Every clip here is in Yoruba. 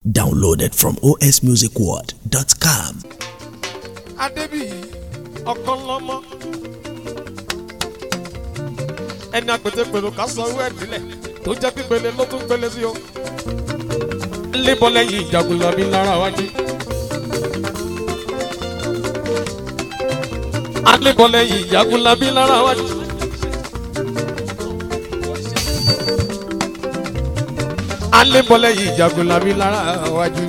Downloaded from osmusicworld.com. adébíyì ọkàn lọmọ ẹni àpètèpèrò ká sọ owó ẹdílẹ tó jẹ pípele ló tún pele sí o lébọ lẹ́yìn ìjagunlabi lára wájú alébọ lẹ́yìn ìjagunlabi lára wájú. alébọ lẹ́yìn ìjagunlabi lára wájú.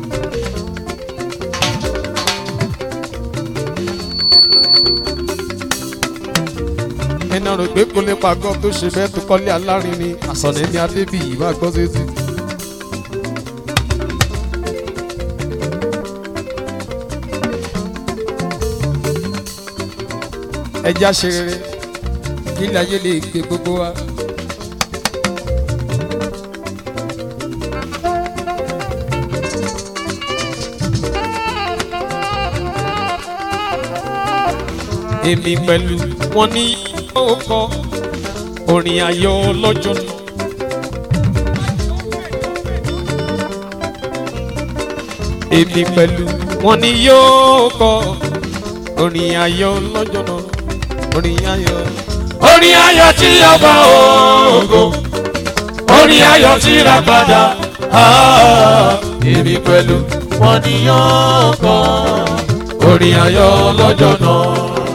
ẹni ọ̀rọ̀ gbé kó lè pàgọ́ tó ṣe bẹ́ẹ̀ tó kọ́lé alárinrin àsọ̀nẹ́ ní adébíyì máa gbọ́ sétí. ẹja ṣe rere nílẹ̀ ayé lè gbé gbogbo wa. èmi pẹ̀lú wọn ní yóò kọ orin ayọ̀ lọ́jọ́ náà. èmi pẹ̀lú wọn ní yóò kọ orin ayọ̀ lọ́jọ́ náà. orin ayọ̀. orin ayọ̀ tí ọba ògo orin ayọ̀ tí ra padà ah, èmi pẹ̀lú wọn ni yóò kọ orin ayọ̀ lọ́jọ́ náà.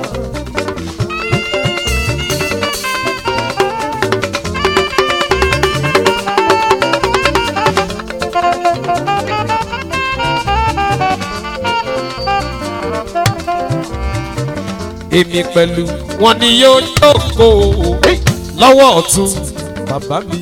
èmi pẹ̀lú wọn ni yóò jókòó lọ́wọ́ ọ̀tún bàbá mi.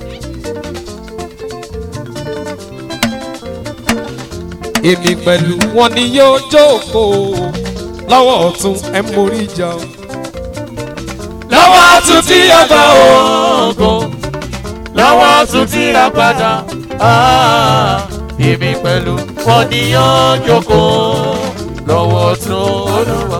èmi pẹ̀lú wọn ni yóò jókòó lọ́wọ́ ọ̀tún ẹ̀ mórí ìjà o. lọ́wọ́ tún tí ọba ògo lọ́wọ́ tún tí ra padà ah, èmi pẹ̀lú wọn ni yóò jókòó lọ́wọ́ tún olúwa.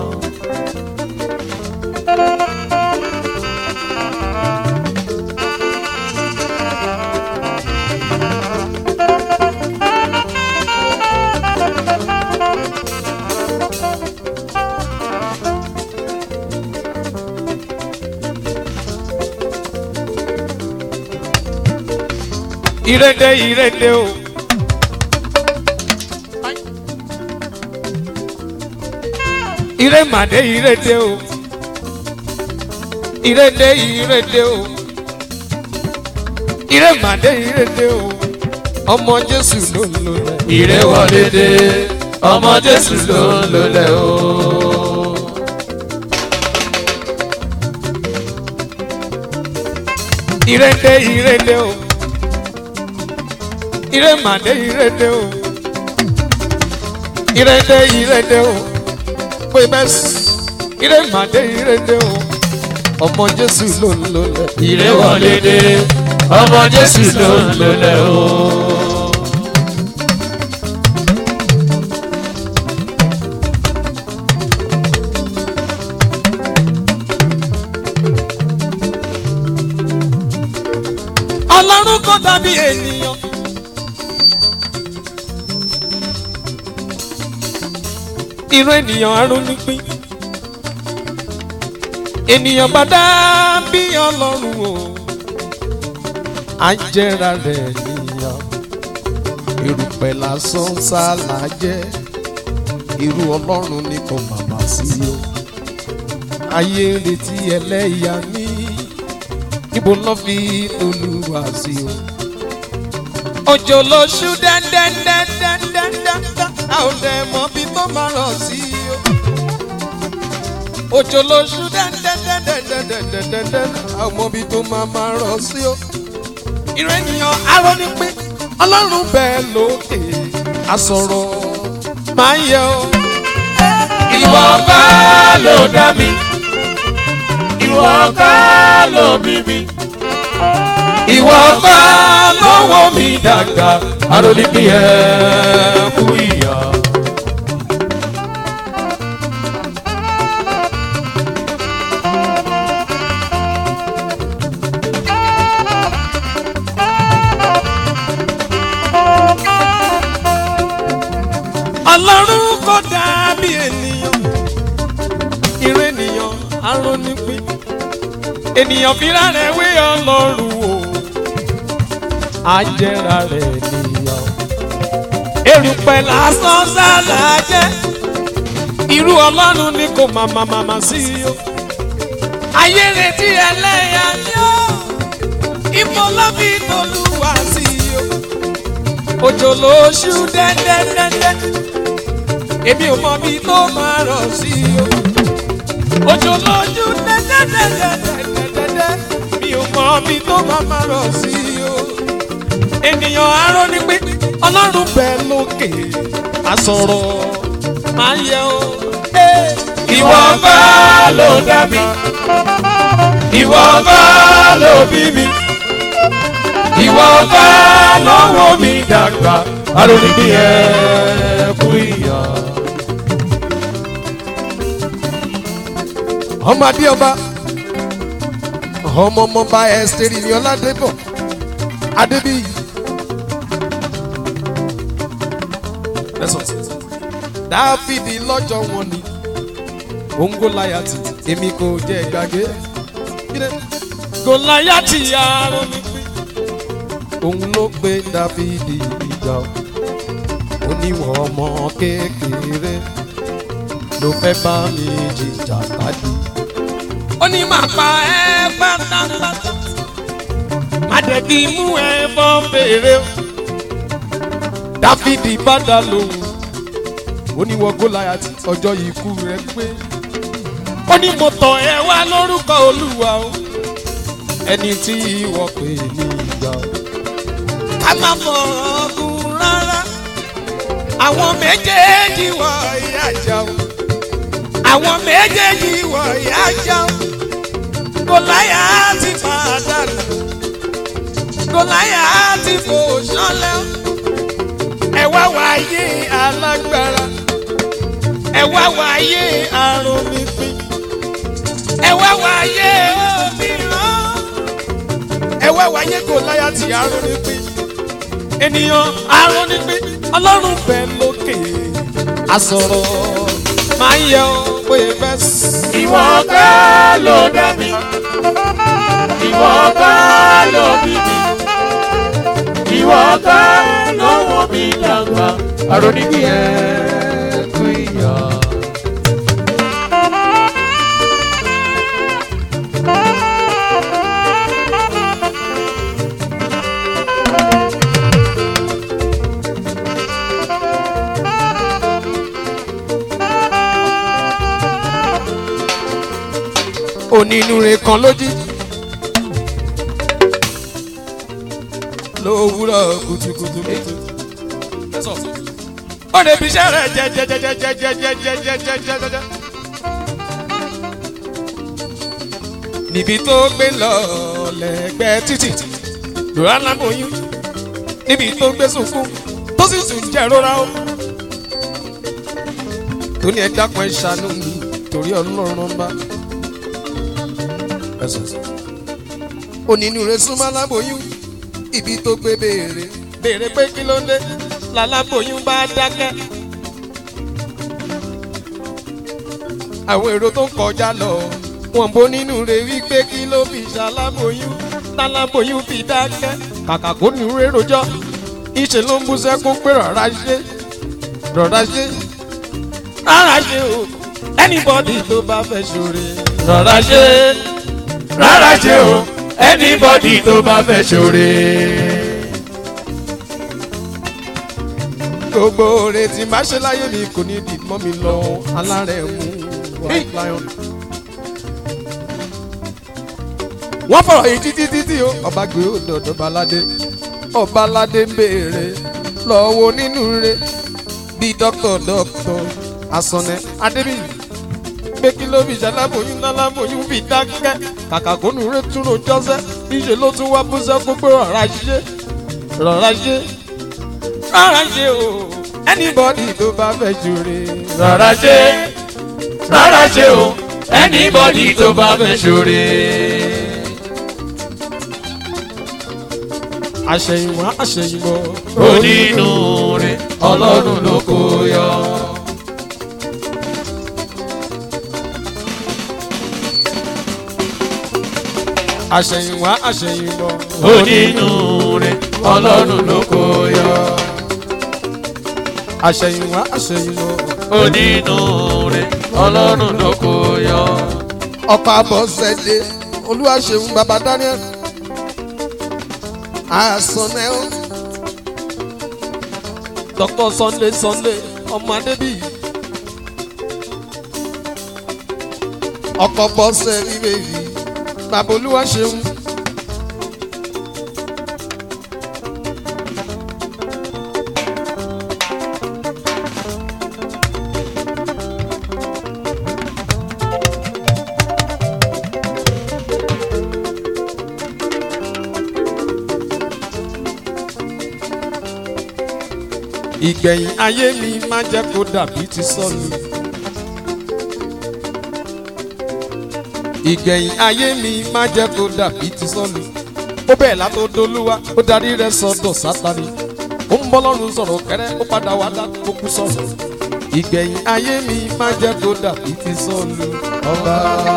ìrèdè ìrèdè o. ìrèmàdé ìrèdè o. ìrèdè ìrèdè o. ìrèmàdé ìrèdè o. ọmọ jésù ló ń lò lẹ. ìrè wọlé dé ọmọ jésù ló ń lólẹ̀ o. ìrèdè ìrèdè o. ìrèmàdé ìrèdè o. ìrèdè ìrèdè o. pé bẹ́ẹ̀ ìrèmàdé ìrèdè o. ọmọ jésù ló ń lò lẹ. ìrè wọlé dé ọmọ jésù ló ń lólẹ̀ o. ọlọ́run kò dàbí ènìyàn. irú ènìyàn arúnúpín ènìyàn bá dàbí ọlọ́run o àjẹrà rẹ̀ níyàn erùpẹ̀ lásán sálà jẹ́ irú ọlọ́run ní kò bàbá sí o ayé ń retí ẹlẹ́yà ní níbo lọ́ fi olúwa sí o. òjò lóṣù dẹ́ndẹ́ndẹ́ndẹ́ndẹ́ndẹ́ a ò dẹ̀ mọ bí tó máa rọ̀ sí o. òjò lóṣù dẹ́ndẹ́ndẹ́ndẹ́ndẹ́ndẹ́ndẹ́ a ò mọ bí tó máa máa rọ̀ sí o. ìrẹ́ ènìyàn arọ́ ní pé ọlọ́run bẹ́ẹ̀ lókè àsọ̀rọ̀ máa ń yẹ o. ìwọ ká ló dá mi ìwọ ká ló bí mi ìwọ ká lọ́wọ́ mi dàgbà arólí bí ẹ kú ìyá. ọlọ́run kò dàbí ènìyàn ìrẹ́ ènìyàn arónípín ènìyàn fira rẹ̀ wé ọlọ́run o ajẹ́ra rẹ̀ nìyàn erùpẹ̀ lásán sálà jẹ́ irú ọlọ́run ni kò màmá màmá sí o ayé retí ẹlẹ́yà ni ó ìmọ̀ lọ́bí tolúwa sí o òjò lóṣù dẹ́dẹ́dẹ́dẹ́ èmi ò mọ bí tó máa rọ̀ sí o òjò lóṣù dẹ́dẹ́dẹ́dẹ́dẹ́dẹ́ mi ò mọ bí tó máa máa rọ̀ sí o ènìyàn arọ́ ni pé ọlọ́run bẹ̀ lókè àsọ̀rọ̀ máa yẹ o. ìwọ bá ló dá mi ìwọ bá ló bí mi ìwọ bá lọ́wọ́ mi dàgbà aróníkì ẹ kú ìyá. ọmọ adéọba ọmọ ọmọọba ẹsẹrì ní ọládébọ adébíyì. dáfídì lọ́jọ́ wọn ni òun gòláyàtì èmi kò jẹ́ gbàgbé. gòláyàtì arán mi pín òun ló gbé dáfídì ìjà oníwọ̀n ọmọ kékeré ló fẹ́ bá mi jìjà káàdì. ó ní màá pa ẹ́ pátápátá má dẹ̀ kí mú ẹ bọ́ fèrè o. dáfídì bá dá lóhùn ó ní wọ gòláyàtì ọjọ́ ikú rẹ̀ pé ó ní mo tọ̀ ẹ́ wá lórúkọ olúwa o ẹni tí ìwọ pè ní ìgbà o. ká má fọ̀rọ̀ ọ̀gùn rárá àwọn méjèèjì wọ ìyá jà o àwọn méjèèjì wọ ìyá jà o gòláyàtì pàdánù gòláyàtì fò sánlẹ̀ o ẹ wá wáyé alágbára ẹ wá wáyé àrùn mi pín ẹ wá wáyé òmíràn ẹ wá wáyé gòláyàtì àrùn mi pín ènìyàn àrùn mi pín ọlọ́run bẹ̀ lókè àsọ̀rọ̀ máa ń yẹ ọ pé bẹ́ẹ̀ sí. ìwọ bá ló dá mi ìwọ bá ló bí mi ìwọ bá lọ́wọ́ mi dàgbà aróníkì ẹ kú ìyá. onínúure kan lójí lówùúrọ̀ kùtùkùtù kùtù. ó lè fi iṣẹ́ rẹ̀ jẹjẹjẹjẹjẹjẹjẹjẹjẹjẹjẹjẹ. níbi tó gbé lọ lẹ́gbẹ́ títì lóra lábòyún níbi tó gbé sunkún tó sì tún jẹ́ rora ó. tó ní ẹ dákun ẹ ṣàánú mi torí ọlọ́run bá onínúure súnmọ́ aláboyún ibi tó gbé béèrè béèrè pé kí ló dé láláboyún bá dákẹ́. àwọn èrò tó ń kọjá lọ wọn bó nínú rẹ wípé kí ló fi ṣaláboyún láláboyún fi dákẹ́ kàkà kó nínú rẹ rojọ́ ìṣe ló ń bú sẹ́kún pé rọ̀rá ṣe rọ̀rá ṣe rárá ṣe o anybody tó bá fẹ́ ṣoore rọra ṣe rárá ṣe o anybody tó bá fẹ́ ṣoore. gbogbo oore tí má ṣe láyé mi kò ní di mọ́ mi lọ alárẹ̀ mú white lion. wọ́n fọ̀rọ̀ yìí títí títí o ọba gbé òdòdó baládé ọbaládé ń béèrè lọ́wọ́ nínú rẹ̀ bíi dókítà dókítà asọ̀nẹ́ adébíyì pé kí ló fi ṣàlábòyún lálábòyún fi dákẹ́ kàkà kó nù rẹ̀ tún ro jọ́sẹ́ níṣẹ́ ló tún wá búṣẹ́ kó pé rọ̀rá ṣe rọ̀rá ṣe rọ̀rá ṣe o anybody tó bá fẹ́ ṣoore rọra ṣe rárá ṣe o anybody tó bá fẹ́ ṣoore. àṣẹyìnwá àṣẹyìnbọ̀ onínú rẹ̀ ọlọ́run ló kó yọ. àṣẹ̀yìnwá àṣẹ̀yìnbọ̀. onínúure ọlọ́run ló kó yọ. àṣẹ̀yìnwá àṣẹ̀yìnbọ̀. onínúure ọlọ́run ló kó yọ. ọkọ̀ àbọ̀sẹ̀dé olúwaṣeun baba daniel àsọnẹ́ o. dr sunday sunday ọmọ adébíyì. ọkọ̀ bọ́sẹ̀ ní bèbí bàbá olúwaṣeun. ìgbẹ̀yìn ayé mi má jẹ́ kó dàbí ti sọ́ọ̀lù. ìgbẹ̀yìn ayé mi má jẹ́ kó dàbí ti sọ́ọ̀lù. ó bẹ̀ẹ̀ látọ̀dọ̀lúwa ó darí rẹ̀ sọ́dọ̀ sátani. ó ń bọ́ lọ́rùn sọ̀rọ̀ kẹ́rẹ́ ó padà wá dá kókó sọ̀rọ̀. ìgbẹ̀yìn ayé mi má jẹ́ kó dàbí ti sọ́ọ̀lù. ọba.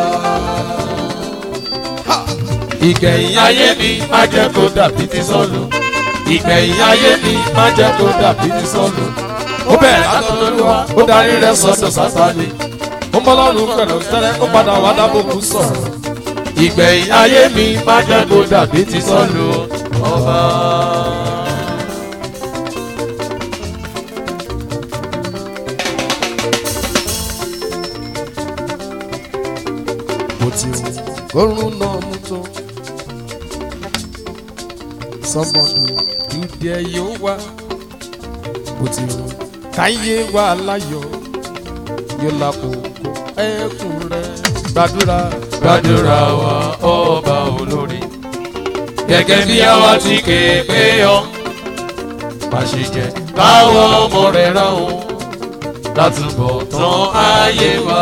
Ha! ìgbẹ̀yìn ayé mi má jẹ́ kó dàbí ti sọ́ọ̀lù. ìgbẹ̀yìn ayé mi má jẹ́ kó dàbí ti sọ́ọ̀lù. ó bẹ̀rẹ̀ látọ̀dọ̀lúwa ó darí rẹ̀ sọ́dọ̀ sátani. ó ń bọ́ lọ́rùn pẹ̀lú tẹ́lẹ̀ ó padà wá dá kókó sọ̀rọ̀. ìgbẹ̀yìn ayé mi má jẹ́ kó dàbí ti sọ́ọ̀lù. ọba. bó ti wù kórun náà mú tó. sọmọdù dúdẹ yóò wá bó ti wù káyé wà láyọ̀ yóò lákòókò ẹkùn rẹ gbàdúrà gbàdúrà wa ọba olórí. gẹ́gẹ́ bí àwa ti kéèpé yọ. pàṣẹ jẹ káwọn ọmọ rẹ̀ rán o. látúbọ̀ tán ayé wa.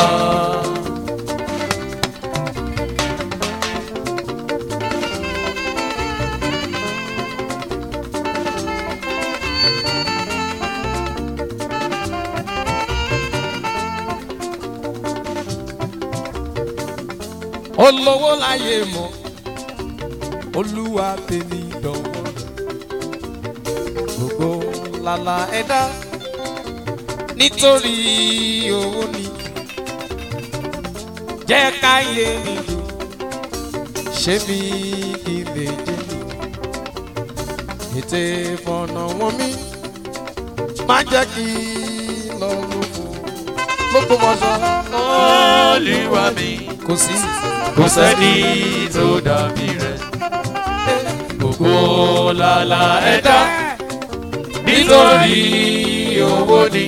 olówó láyé mọ olúwa tèmi dánwò gbogbo lala ẹ̀dá nítorí owó ni jẹ́ káyé mi dùn ṣé mi kí n lè jẹ́ mi ètè fọ̀nà wọn mi má jẹ́ kí n lọ lóko lóko mọ́ṣọ́ olúwa mi kò sí. kò sẹ́ni tó dàbí rẹ̀. gbogbo làlà ẹ̀dá nítorí owó ni.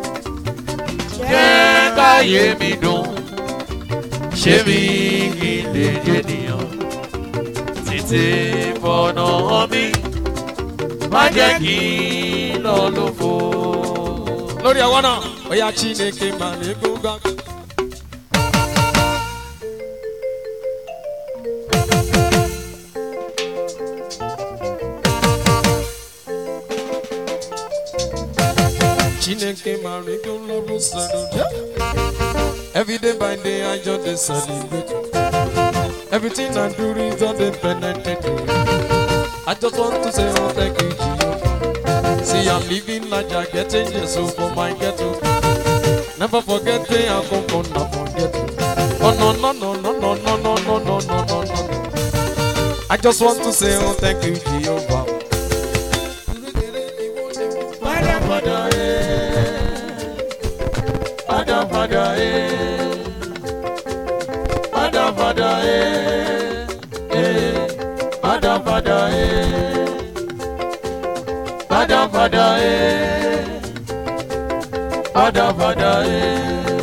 jẹ́ káyé mi dùn ṣé mi kì í lè jẹ́nìyàn. títí fọ̀nà hàn mi má jẹ́ kí n lọ lófo. lórí ọwọ́ náà ó yá chineke mà ní gbóngàn. chineke mà ní gbóngàn sọ̀rọ̀. every day by day i just dey celebrate. everything i do is just dey penetrate. i just want to say oh thank you jehovah. See, I'm living large, I getting yes, so for my ghetto. Never forget where I come from, not forget. Oh no, no, no, no, no, no, no, no, no, no, no, no. I just want to say, oh, thank you, Jehovah. Padà padà ẹ̀. Padà padà ẹ̀. Padà padà ẹ̀. Ẹ̀. Padà padà ẹ̀. Padà padà ẹ̀. Padà padà ẹ̀.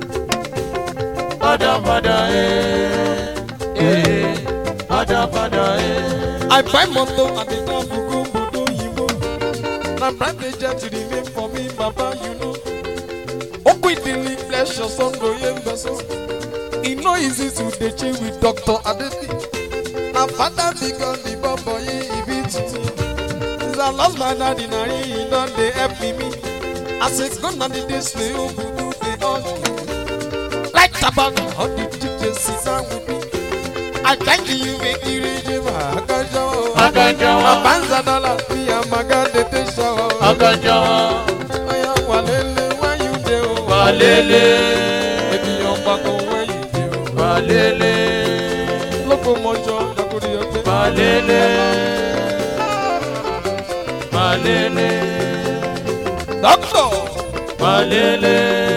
Padà padà ẹ̀. Ẹ̀. Padà padà ẹ̀. I buy moto and the car for go Bodo Yibo. Na private jet to remain for me, Baba, you know. Oko idili flesh your son go yembeso. E no easy to dey chill with Dr. Adebi. Na father because the bobo ye e be tutu. Since I lost my daddy, na he he don dey help me. As it go na the days wey ogugu dey hug me. Like tobacco, how the DJ sit down with me. àkáǹtì yìí kékeré ṣe máa kájọ. Ọ̀gànjọ́ wọn. bàbá ń sàdọ́là fi àmàgà tètè sọ. Ọ̀gànjọ́ wọn. ọ̀yà wà lélẹ̀ wáyú dé o. Wàlélé. ènìyàn pàtó wáyú dé o. Wàlélé. lóko mọ́jọ́ dàkúrí ọgbẹ́. Wàlélé. Wàlélé. dókítà. Wàlélé.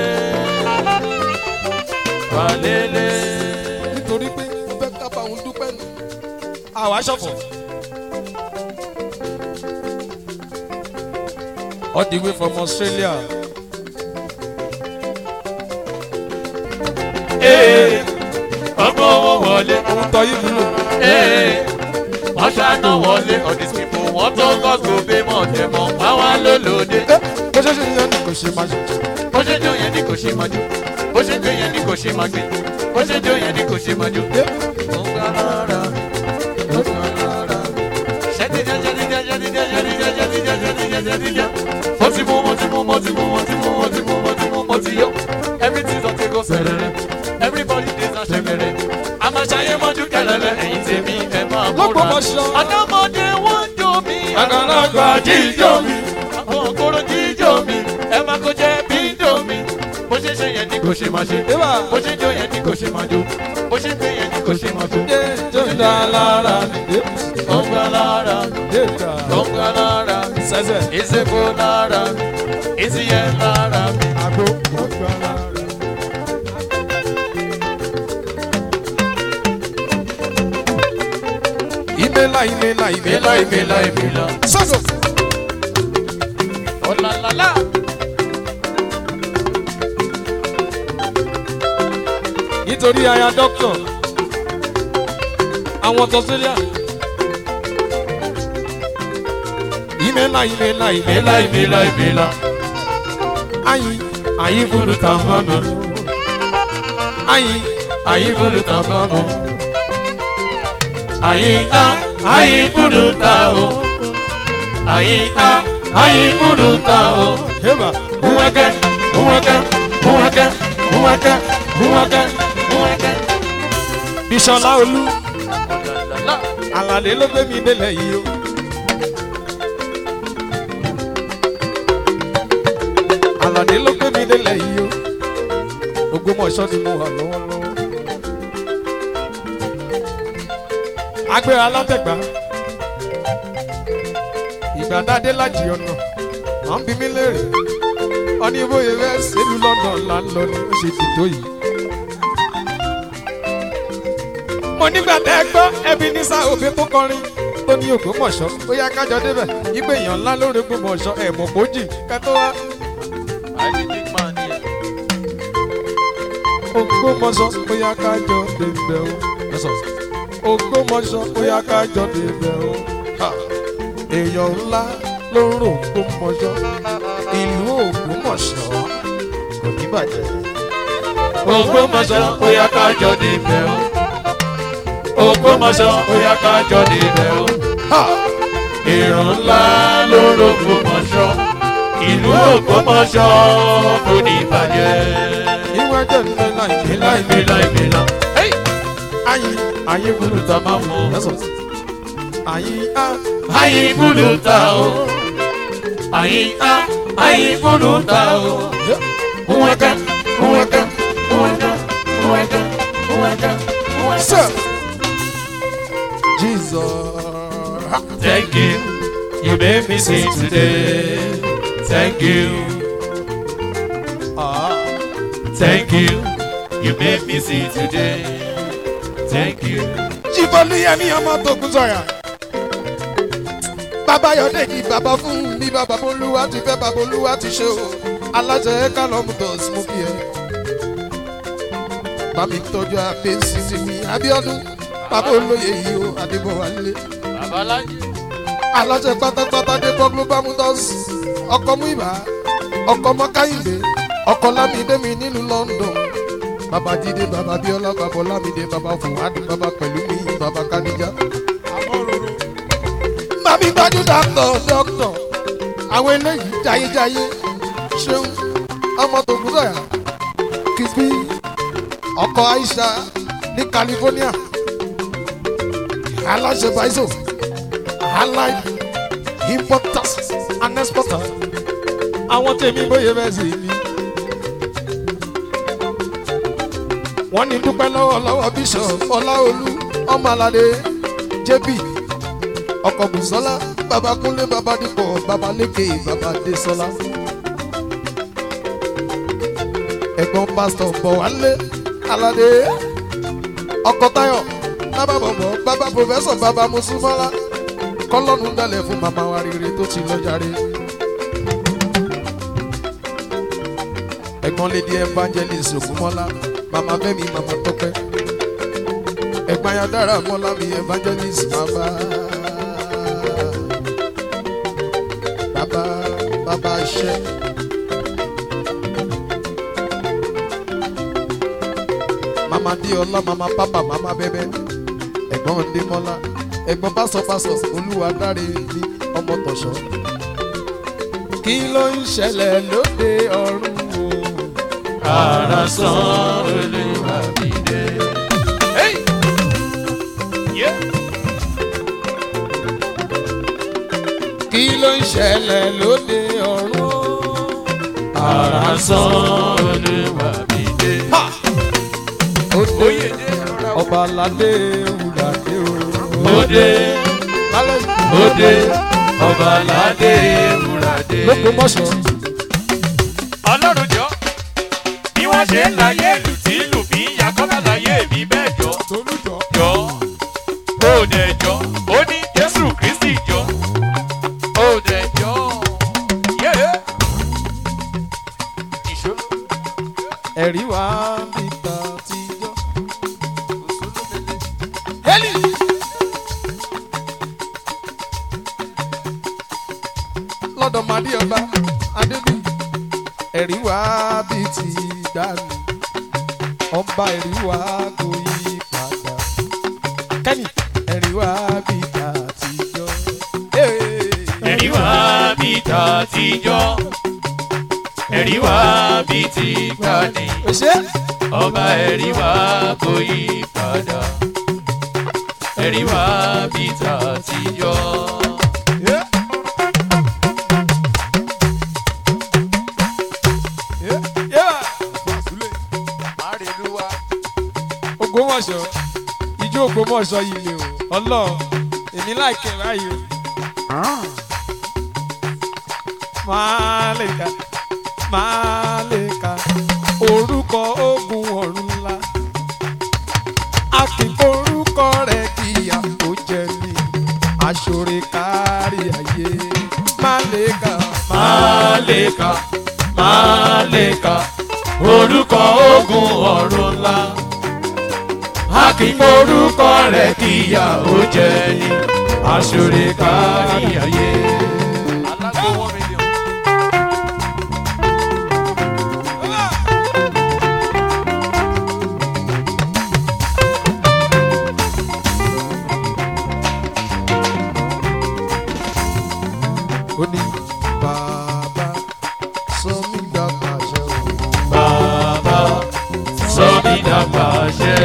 Wàlélé. nítorí pé fẹ́ kábà ń dúpẹ́ nù. àwa ṣọ̀fọ̀. all the way from Australia. Ee. Ọgbọ́n owó wọlé. ohun tó yí nílò. Ee. Wọ́n ṣáná wọlé. All these people wọ́n tó gọ́gọ́ bí mọ̀ tẹ̀ mọ́. Àwa lólóde. bó ṣe ṣe yẹn ni kò ṣe máa ṣe. bó ṣe jó yẹn ni kò ṣe máa jó bó ṣe jó yẹn ni kò ṣe máa gbé bó ṣe jó yẹn ni kò ṣe máa jó. Ó ń gbá lára, ó ń gbá lára. Ṣẹ́díjà, ṣẹ́díjà, ṣẹ́díjà, ṣẹ́díjà, ṣẹ́díjà, ṣẹ́díjà, ṣẹ́díjà. Mo ti mú, mo ti mú, mo ti mú, mo ti mú, mo ti mú, mo ti mú, mo ti yó. Everything don take us sẹ̀rẹ̀rẹ̀. Everybody dey na ṣẹ̀gẹ̀rẹ̀. A máa ṣayé mọ́jú kẹlẹ́lẹ́. Ẹ̀yin tèmi ẹ máa múra. Lọ́gbọ̀mọṣọ́. Ọ̀dọ́mọdé wọ́n jó mi. Àgbàlagbà jíjó mi. Àwọn òkúrò jíjó mi. Ẹ máa kó jẹ́ bíńdò mi. Bó ṣe ṣe yẹn ni kò ṣe máa ṣe. Eba. Bó ṣe jó yẹn ni kò ṣe máa jó. Bó ṣe gbé yẹn ni kò ṣe máa gbé. Dé tó ń da lára mi. Ó ń gbá lára, Dé ta. ó ń gbá lára. Sẹ́sẹ̀. Ìsìnkú lára, ìsìyẹn lára mi. Àgbo kò gbà lára. Ìmẹ́lá ìmẹ́lá ìmẹ́lá Ìmìlá ìmìlá ìmìlá. Sọ́sọ̀. Ọ̀làlàlà. Nítorí aya dọ́kítọ̀. Àwọn tọ́sílíà. Ìmẹ́lá ìmẹ́lá Ìmìlá ìmìlá ìmìlá. Ayin ayin fúru ta mọ́nà. Ayin Àyíkúlù tán kọ́nù. Àyíká àyíkúlù ta o. Àyíká àyíkúlù ta o. heba. Nwẹ́kẹ́ nwẹ́kẹ́ nwẹ́kẹ́ nwẹ́kẹ́ nwẹ́kẹ́ nwẹ́kẹ́. Bísọ́lá Olú. Ọ̀làlàlà. Àlàlé ló gbé mi délẹ̀ yìí o. Àlàlé ló gbé mi délẹ̀ yìí o. Ògbómọ̀ṣọ́ ni mo wà lọ́wọ́lọ́wọ́. Agbéra látẹ̀gbá. Ìgbàdádé lájì ọ̀nà. Wọ́n bí mi léèrè. Wọ́n ní bóyá fẹ́ sílùú London là ń lọ ni ó ṣe dìtò yìí. mo nígbà tẹ́ ẹ gbọ́ ẹbí ní sá òbí tó kọrin tó ní Ògbómọ̀ṣọ́ ó yá kájọ débẹ̀ ìgbé èèyàn ńlá lórí Ògbómọ̀ṣọ́ ẹ̀mọ̀ kójì kẹtọ́ wá I be big man here. Ògbómọ̀ṣọ́ ó yá kájọ débẹ̀ o Ògbómọ̀ṣọ́ ó yá kájọ débẹ̀ o Ha! èèyàn ńlá ló ń rò Ògbómọ̀ṣọ́ ìlú Ògbómọ̀ṣọ́ kò ní bàjẹ́. Ògbómọ̀ṣọ́ ó yá ká jọ níbẹ̀ o. Ògbómọ̀ṣọ́ ó yá ká jọ níbẹ̀ o. Ha! Ìran ńlá ló rògbòmọ̀ṣọ́. Ìlú Ògbómọ̀ṣọ́ kò ní bàjẹ́. ìwé jẹ́ nílẹ̀ láì Ìlà ìmìlà ìmìlà. ayé ayé gbọ́dọ̀ Ta máa mú. ayé á. Ayé gbúdú ta o. Ayé á. Ayé gbúdú ta o. Nwẹ́kẹ́ nwẹ́kẹ́ nwẹ́kẹ́ nwẹ́kẹ́ nwẹ́kẹ́ nwẹ́kẹ́. Sir. Jesus. Thank you, you made me sing today. Thank you, Ah. thank you, you made me sing today. Thank you. Jíbọ́lúyẹmí ọmọ tókun sọ̀yà. Bàbá Yọ̀déjì bàbá fún mi bàbá Bolúwa ti fẹ́ bàbá Olúwa ti ṣe o. Aláṣẹ Kálọ̀mù tọ̀sí mú kí ẹ. Bàmí tọ́jú àbẹ́sí ti mi Abíọ́dún. Bàbá olóye yìí o Adébọ̀wálé. Babaláji. Aláṣẹ pátápátá dé bọ́ Global Motors. Ọkọ̀ mú ìbá. Ọkọ̀ mọ́káyìndé. Ọkọ̀ Lámídé mi nílùú London. Bàbá Jídé, bàbá Bíọ́lá, bàbá Ọlámídé, bàbá Fùwádìí, bàbá pẹ̀lú mi, bàbá Kádíjà. Màmí gbájú dàpọ̀ dọ́kítọ̀. Àwọn eléyìí jayéjayé. Ṣeun ọmọ tó kú sọ̀yà. Kìsbí ọkọ̀ Aisha ní California. aláṣẹ baiso allied importers and exporters àwọn tèmi bóyá bẹ́ẹ̀ sì ni. wọ́n ní dúpẹ́ lọ́wọ́ lọ́wọ́ bishop ọláolú ọmọládé jp ọkọ̀ bùsọ́lá babakunlé babadipọ̀ babaléke babadésọ́lá. ẹ̀gbọ́n pásítọ̀ bọ̀wálé aládé ọkọ̀ táyọ̀ bàbá bọ̀bọ̀ bàbá pòfẹ́sọ̀ bàbá mùsùlùmọ́lá kọ́lọ́nù dalẹ̀ fún màmá wa rere tó ti lọ jàre. ẹ̀gbọ́n lady evangelist ògúnmọ́lá màmá fẹ́mi màmá tọ́pẹ́ ẹ̀gbọ́n ayádára mọ́lá mi evangelist bàbá bàbá bàbá iṣẹ́. mama diola mama papa mama bẹbẹ ẹ̀gbọ́n ndémọlá ẹ̀gbọ́n pásọpásọ olúwa dáre ní ọmọ tọṣọ. kí ló ń ṣẹlẹ̀ lóde ọ̀run o. Ara sán olúwa mi dé. Hey! Yeah! kí ló ń ṣẹlẹ̀ lóde ọ̀run o. Ara sán olúwa mi dé. ó dé Oyè dé rọra wò. ọba aládé wúlàdé o. Òde lálẹ́ òde ọba aládé ewúradé. lóko mọ́ṣọ́. Ọlọ́run jọ bí wọ́n ṣe ń láyé ìlú tí ìlú fi ń ya kọ́lá láyé mi bẹ́ẹ̀ jọ. tolújọ. jọ ó dẹ̀ jọ ó ní Jésù Kristi jọ ó dẹ̀ jọ. Yeah. Ìṣòro. ẹ̀rí wá níta tijọ́. Heli. lọ́dọ̀ màdí ọba adébí ẹ̀rí wá bí ti dànù ọba ẹ̀rí wá kò yí padà kẹ́ni ẹ̀rí wá bí ta tijọ́. ẹ̀rí wá bí ta tijọ́ ẹ̀rí wá bí ti gbani ṣe ọba ẹ̀rí wá kò yí padà ẹ̀rí wá bí ta tijọ́. ògbómọ̀ṣọ́ ijó ògbómọ̀ṣọ́ yìí lè o ọlọ́ọ̀ èmi láìkẹ́ báyìí o. máa lè ka máa lè ka orúkọ ogun ọ̀run ńlá a kì í forúkọ rẹ̀ kíyà tó jẹ ní aṣọre kárí ayé máa lè ka Màlẹ́kà Màlẹ́kà orúkọ ogun ọ̀run ńlá. A kì í forúkọ rẹ̀ kíyà ó jẹ́ ní aṣọ́rẹ́ kárí ayé. Alágbèwọ́ mílíọ̀nù. ó ní bàbá sọ mí dàgbà ṣe o. Bàbá sọ mí dàpàṣẹ.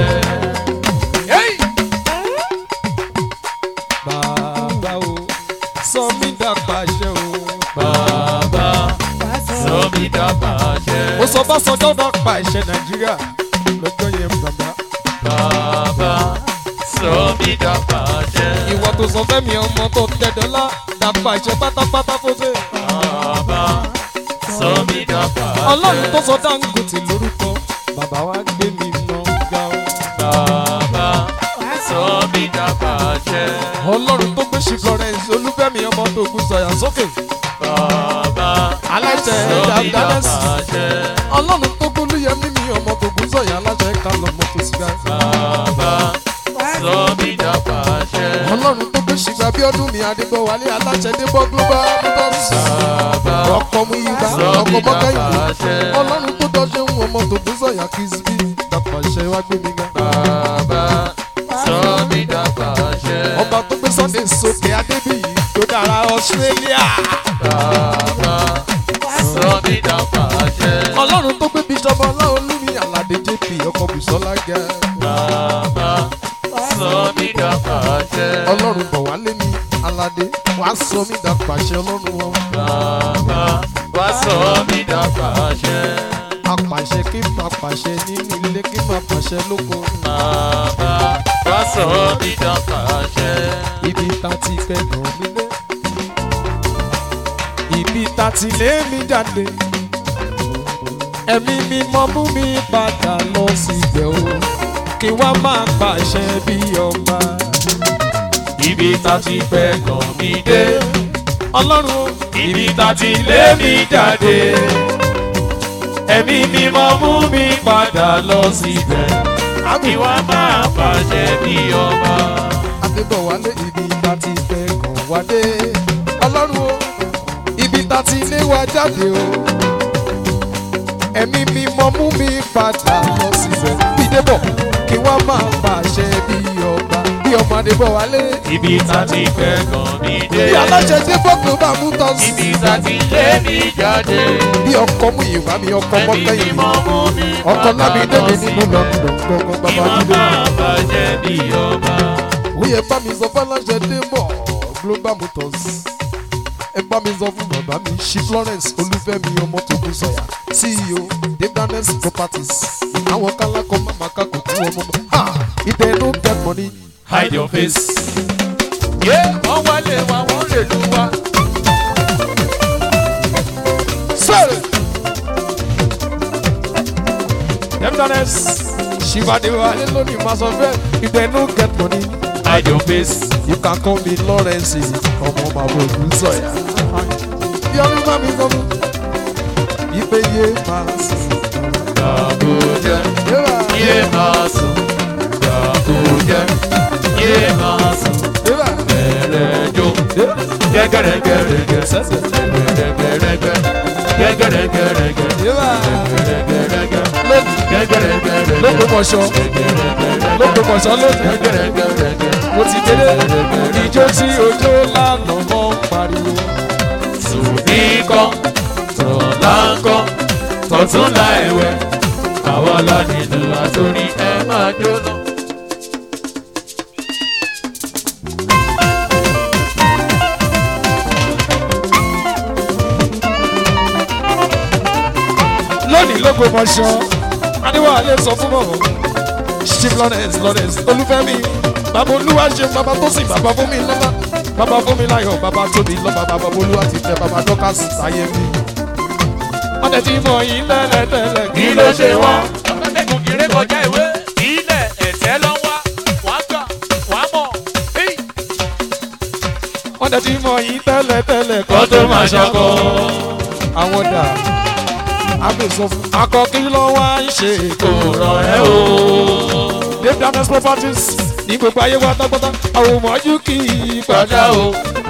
bàbá o sọ mí dàgbà ṣe o. Bàbá sọ mí dàpàṣẹ. ó sọ bá sọjọ́ dàgbà ìṣe nàìjíríà lọ́jọ́ yẹn bàbá. Bàbá sọ mí dàpàṣẹ. ìwọ tó sọ fẹ́mi ọmọ tó tẹ dọ́là dàgbà ìṣe pátápátá fóṣe. Bàbá sọ mí dàpàṣẹ. ọlọ́run tó sọ dáńgòtì lórúkọ bàbá wa gbé mi ná ga o. Bàbá sọ mí dàpàṣẹ. ọlọ́run tó gbé ṣì florence olúfẹ́mi ọmọ tó gún sọ̀yà sókè. Bàbá aláṣẹ sọ mí dàgbàdàsí. dàpàṣẹ. ọlọ́run tó gbólú yẹ mímí ọmọ tó gún sọ̀yà aláṣẹ kálọ̀ mọ́ tó síga. Bàbá sọ mí dàpàṣẹ. ọlọ́run tó gbé ṣìgbà bí ọdún mi adébọ̀wálé aláṣẹ débọ̀ global motors. Bàbá ọkọ̀ mu ibà sọ mí ọkọ̀ mọ́kànlá. dàpàṣẹ. ọlọ́run tó dọ́ṣẹ́ ń ọmọ tó gún sọ̀yà kìsbí. dàpàṣẹ wá gbé mi ga. Bàbá sọ mí dàpàṣẹ. ọba tó gbé sunday sókè adébíyì tó dára australia. Bàbá sọ mí dàpàṣẹ. ọlọ́run tó gbé bíṣọ́bù ọláolúmi aládé jp ọkọ̀ bùsọ́lá gẹ̀. Bàbá sọ mí dàpàṣẹ. pàṣẹ. ọlọ́run bọ̀ wá lé mi aládé wàá sọ mí dà pàṣẹ ọlọ́run wọn. bàbá wá sọ mí dà pàṣẹ. apàṣẹ kí n máa pàṣẹ nínú ilé kí n máa pàṣẹ lóko. bàbá wá sọ mí dà pàṣẹ. ibi tá ti fẹ́ nà mí lé. ibi tá ti lé mi jáde. ẹ̀mí mi mọ mú mi padà lọ síbẹ̀ o. kí wá máa pàṣẹ bí ọba. ibi tá ti fẹ́ kàn mí dé. ọlọ́run o. ibi tá ti lé mi jáde. ẹ̀mí mímọ́ mú mi padà lọ síbẹ̀. kí wá máa pàṣẹ bí ọba. Adébọ̀wálé ibi tá ti fẹ́ kàn wá dé. Ọlọ́run o, ibi tá ti lé wa jáde o. Ẹ̀mí mi mọ mú mi padà lọ síbẹ̀. Bídébọ̀ kí wọ́n máa pàṣẹ bí ọba. Bí ọmọ Adébọ̀wálé. ibi tá ti fẹ́ kàn mí dé. Bí aláṣẹ Débọ̀ tó bá mú tọ́ sí. ibi tá ti lé mi jáde. Bí ọkọ mú ìwà mi ọkọ ẹ̀mí mọ́kẹ́yìn mi. mímọ́ mú mi Ọkọ padà lábí lọ débi nínú síbẹ̀. lọ́dún gbọ́ngàn kí bàbá wá Jídé. máa pàṣẹ bí ọba. Oyè bá mi sọ fọláṣẹ Débọ̀ Global Motors. Ẹ bá mi sọ fún bàbá mi ṣí Florence Olúfẹ́mi ọmọ tó kú sọ̀yà CEO Davis Properties. Àwọn kálákọ̀ máma ká kò kú ọmọ mọ́. Ha! Ìdẹ̀ no get money. hide your face. yé wọ́n wálé wa wọ́n lè lu wa. Sẹ́rẹ̀. Davis Ṣìbàdé wa lé lónìí máa sọ fẹ́. Ìdẹ̀ no get money. hide your face. You can call me Lawrence ọmọ bàbá òkú sọ̀yà. Yọ̀rù bá mi sọ fún. Ìpè yé máa sùn. Gàbújẹ, Yẹ́rà. yé máa sùn. Gàbújẹ, yé máa sùn. Yẹ́rà. Bẹ̀rẹ̀ jó. Gẹ́gẹ́rẹ́gẹ́rẹ́gẹ́. Gẹ́gẹ́rẹ́gẹ́rẹ́gẹ́. Gẹ́gẹ́rẹ́gẹ́rẹ́gẹ́. Yẹ́rà. Gẹ́gẹ́rẹ́gẹ́rẹ́gẹ́. Lónìí. Gẹ́gẹ́rẹ́gẹ́rẹ́gẹ́. Lógbómọ̀ṣọ́. Gẹ́gẹ́rẹ́gẹ́rẹ́gẹ́. Lógbómọ̀ṣọ́ lónìí. Gẹ́gẹ́rẹ́gẹ́rẹ́gẹ́. Mo ti délé. Ìjó tí ojó lánàá mọ́ ń pariwo. Sùnì kọ́, tọ̀lá ń kọ́, tọ̀túnla ẹ̀wẹ̀. Àwọn ọlọ́nìlú àtòrí ẹ máa jóná. Lónìí Lógbómọ̀ṣọ́. Adéwálé sọ fún bọ̀bọ̀. Chief Lawrence Lawrence Olúfẹ́mi. Bàbá Olúwa ṣe bàbá tó sì bàbá fún mi lọ́lá. Bàbá fún mi láyọ̀ bàbá tóbi lọ́ba bàbá Olúwa ti tẹ bàbá Dọ́kàsì sáyé mi. Wọ́n tẹ̀ tí mọ̀ yín tẹ́lẹ̀tẹ́lẹ̀. kí ló ṣe wọ́n. ọ̀pẹ̀kùn kéré kọjá ìwé. ilẹ̀ ẹ̀tẹ́ lọ wá wá gbà wá mọ̀. Wọ́n tẹ̀ tí mọ̀ yín tẹ́lẹ̀tẹ́lẹ̀. kó tó máa ṣọkọ. àwọn dà ábẹ́ sọ fún. akọ kí ló wá ń ṣe kò rọ̀ ẹ́ o. dave dames properties ní gbogbo ayé wa tágbọ́tá àwọn ọmọjú kì í padà padà o.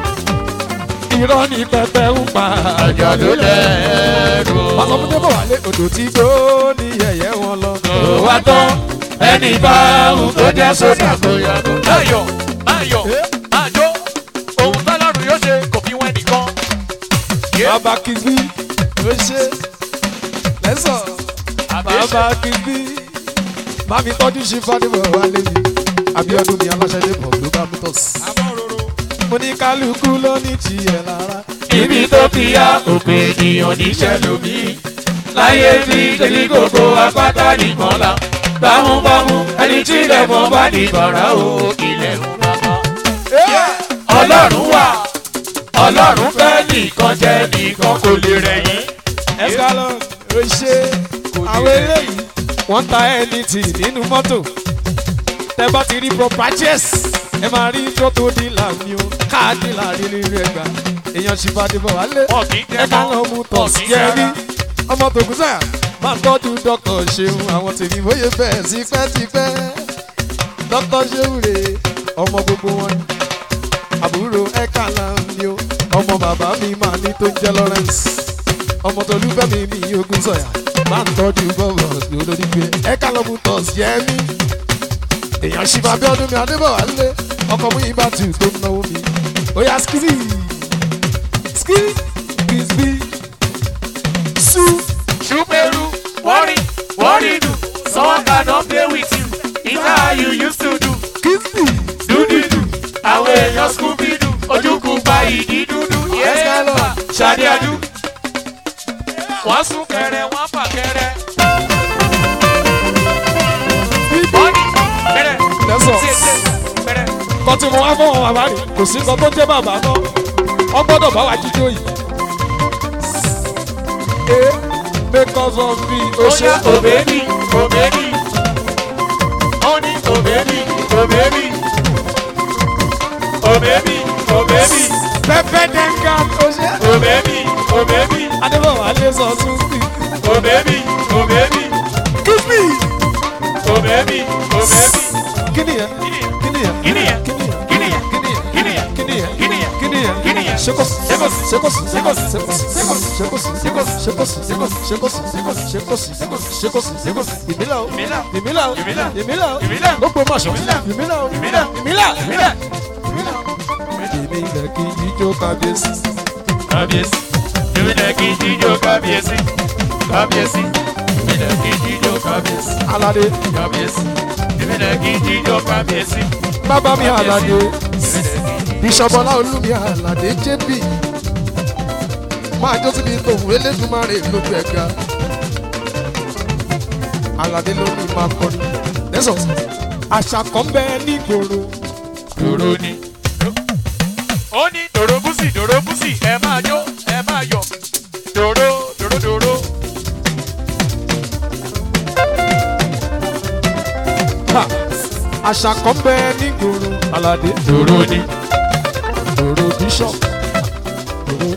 irọ́ ní pẹpẹ ń pa. àjà ló lẹ́rù. pàṣẹ fún débò wálé odò tí gbó ní yẹ̀yẹ́ wọn lọ. kò wá tán ẹni bá wù kó jẹ́ sódà kó yàgò. ayọ̀ ayọ̀ àjọ ohun tọ́lọ́run yóò ṣe kò fi wẹ́n nìkan. bàbá kìgbì ló ṣe lẹ́sọ̀ bàbá kìgbì mami tọ́jú ṣe fàdébọ̀ wálé mi abiodun ni aláṣẹ débọ̀ global motors. mo ní kálukú ló ní tiẹ̀ lára. ibi tó fi yá òpin ènìyàn níṣẹ́ lómi. láyé tí tẹ̀lé gbogbo apáta nìkan la. bámúbámú ẹni tí ilẹ̀ mọ́ bá ní bàrà o ilẹ̀ ń bàbá. ọlọ́run wà ọlọ́run fẹ́ nìkan jẹ́ nìkan kò lè rẹ̀yìn. escalon ó ṣe àwọn eléyìí wọ́n ta ẹnìtì nínú mọ́tò tẹ bá ti rí propages ẹ máa rí fọ́tò dílà mi o káàdì láàrin nínú ẹgbà èèyàn sì bá dìbò wálé wọn kì í ẹ jẹ́ ká mọ́ lọ mú tọ̀ sí ẹrí ọmọ tòkú sáyà máa tọ́jú dọ́kọ̀ ṣeun àwọn tèmi bóyá bẹ́ẹ̀ tipẹ́tipẹ́ dọ́kọ̀ ṣeun rè ọmọ gbogbo wọn àbúrò ẹ̀ka náà ni o ọmọ bàbá mi máa ní tó ń jẹ́ Lawrence ọmọ tó lúfẹ́ mi mi ogun sọ̀yà máa ń tọ́jú bọ́ọ̀bọ̀ lórí pé ẹ̀ka lọ́mú tọ̀ sí ẹ̀mí èèyàn ṣì máa bí ọdún mi adébọ̀wálé ọkọ̀ mú ibà tù tó ń náwó mi ó yá skiri skiri kìsbí su Chuperu, worry, worry do. Someone cannot play with you. It's how you used to do. kìsbí Do do do. èèyàn skubidu ojúkú pa ìdí dúdú yéèpà ṣadé adú. wọ́n sún kẹrẹ wọ́n fà kẹrẹ. wọ́n ní kẹrẹ Lẹ́sọ̀. tètè kẹrẹ. kọ́ tí mo wá fún wọn bàbá rẹ̀ kò sí nǹkan tó jẹ́ bàbá náà wọ́n gbọ́dọ̀ bá wa jíjó yìí. ee because of the ó oṣù yá òbẹ́bí òbẹ́bí ó ní òbẹ́bí òbẹ́bí òbẹ́bí òbẹ́bí pẹpẹ dẹ́ka oṣù òbẹ́bí òbẹ́bí adébọ̀wá lè sọ tún sí. òbẹ́bí òbẹ́bí kíbi òbẹ́bí òbẹ́bí. kí ni yẹn kí ni yẹn Kí ni yẹn? kí ni yẹn Kí ni yẹn? kí ni yẹn Kí ni yẹn? kí ni yẹn Kí ni yẹn? kí ni yẹn Kí ni yẹn? ṣekọsi Ṣekọsi. ṣekọsi Ṣekọsi. ṣekọsi ṣekọsi ṣekọsi ṣekọsi ṣekọsi ṣekọsi ṣekọsi ṣekọsi ìmílà o Ìmílà. ìmílà o Ìmílà. ìmílà o Ìmílà. gbogbo mọ̀ṣọ́ Ìmílà. ìmílà o Ìmílà. ìmílà Ìmílà. èmi ilẹ̀ kí ijó kábíyèsí. kábíyèsí ìbílẹ̀ kì í jíjó kábíyèsí kábíyèsí ìbílẹ̀ kì í jíjó kábíyèsí alade kábíyèsí ìbílẹ̀ kì í jíjó kábíyèsí bàbá mi alade ìbílẹ̀ kì í jíjó. bíṣọ̀bọ̀lá olúmi alade jp máa jó síbi tòun elédùnmarè lójú ẹ̀ga alade ló ní máa kọrin lẹ́sọ̀ àṣà kan bẹ́ẹ̀ nígboro dòró ni. ó ní dòró búsì dòró búsì ẹ máa jó ẹ máa yọ dòró dòró dòró. Ha! àṣà kan bẹ́ẹ̀ nígboro alade dòró ni. dòrò bíṣọ̀ dòrò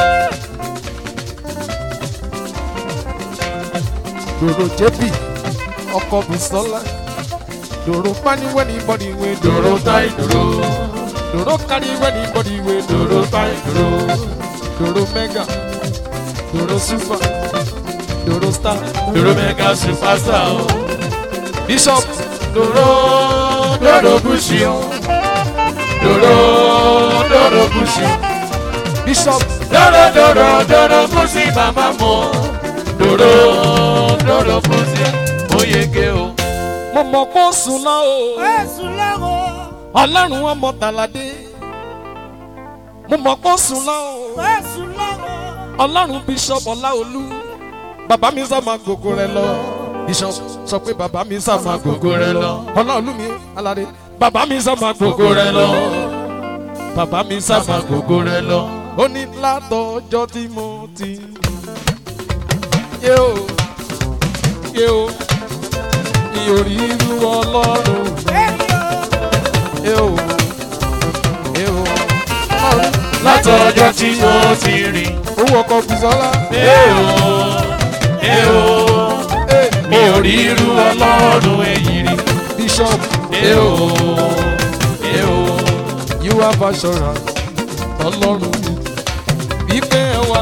dòrò jébì ọkọ̀ bùsọ́lá dòrò paniwẹ́ni bọ́díwé dòró táì dòró dòrò kániwẹ́ni bọ́díwé dòró táì dòró dòrò mẹ́gà dòrò súfà dòrò star dòró mẹ́gà superstar o. bishop dòró dòró búsì o. dòró dòrò búsì o. bishop dòró dòró dòró búsì màmá mọ́ dòró dòró búsì ó yege o. mo mọ̀ kó sùn náà o ọlọ́run ọmọ tàládé mo mọ̀ kó sùn náà o. ọlọ́run bishop ọláolú bàbá mi sá máa gògó rẹ lọ bishop sọ pé bàbá mi sá máa gògó rẹ lọ ọláolú mi aládé bàbá mi sá máa gògó rẹ lọ bàbá mi sá máa gògó gbogbo rẹ lọ. ó ní látọjọ́ tí mo ti yé o yé o mi ò rí irú ọlọ́run yé o yé o ọlọ́run látọjọ́ tí mo ti rìn. owó ọkọ̀ bùsọ́lá Ẹ o, ẹ o, mi ò rí irú ọlọ́run èyí rí. bishop Ẹ o, ẹ o, you have assurance ọlọ́run mi wípé ẹ wá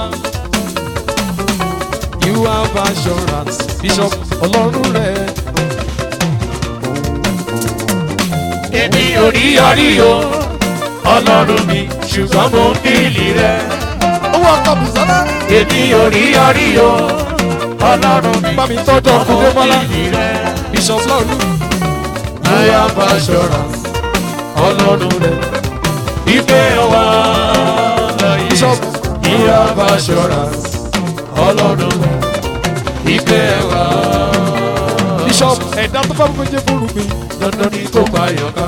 you have assurance bishop ọlọ́run rẹ èmi ò rí yọrí o, ọlọ́run mi, ṣùgbọ́n mo ń bìlì rẹ. owó ọkọ̀ bùsọ́lá Èmi ò rí yọrí o, ọlọ́run mi, bá mi tọ́jú mo ọkùnrin ń mọ́lá bìlì rẹ. bishop lọ́ọ̀lù I have assurance, ọlọ́run rẹ. Ìfẹ́ wa láyé. Bishop. I have assurance, ọlọ́run rẹ. Ìfẹ́ wa. bishop ẹ̀dá tó bá gbẹ́jẹ́ fúru mi dandan ni kó pa yọ̀ká.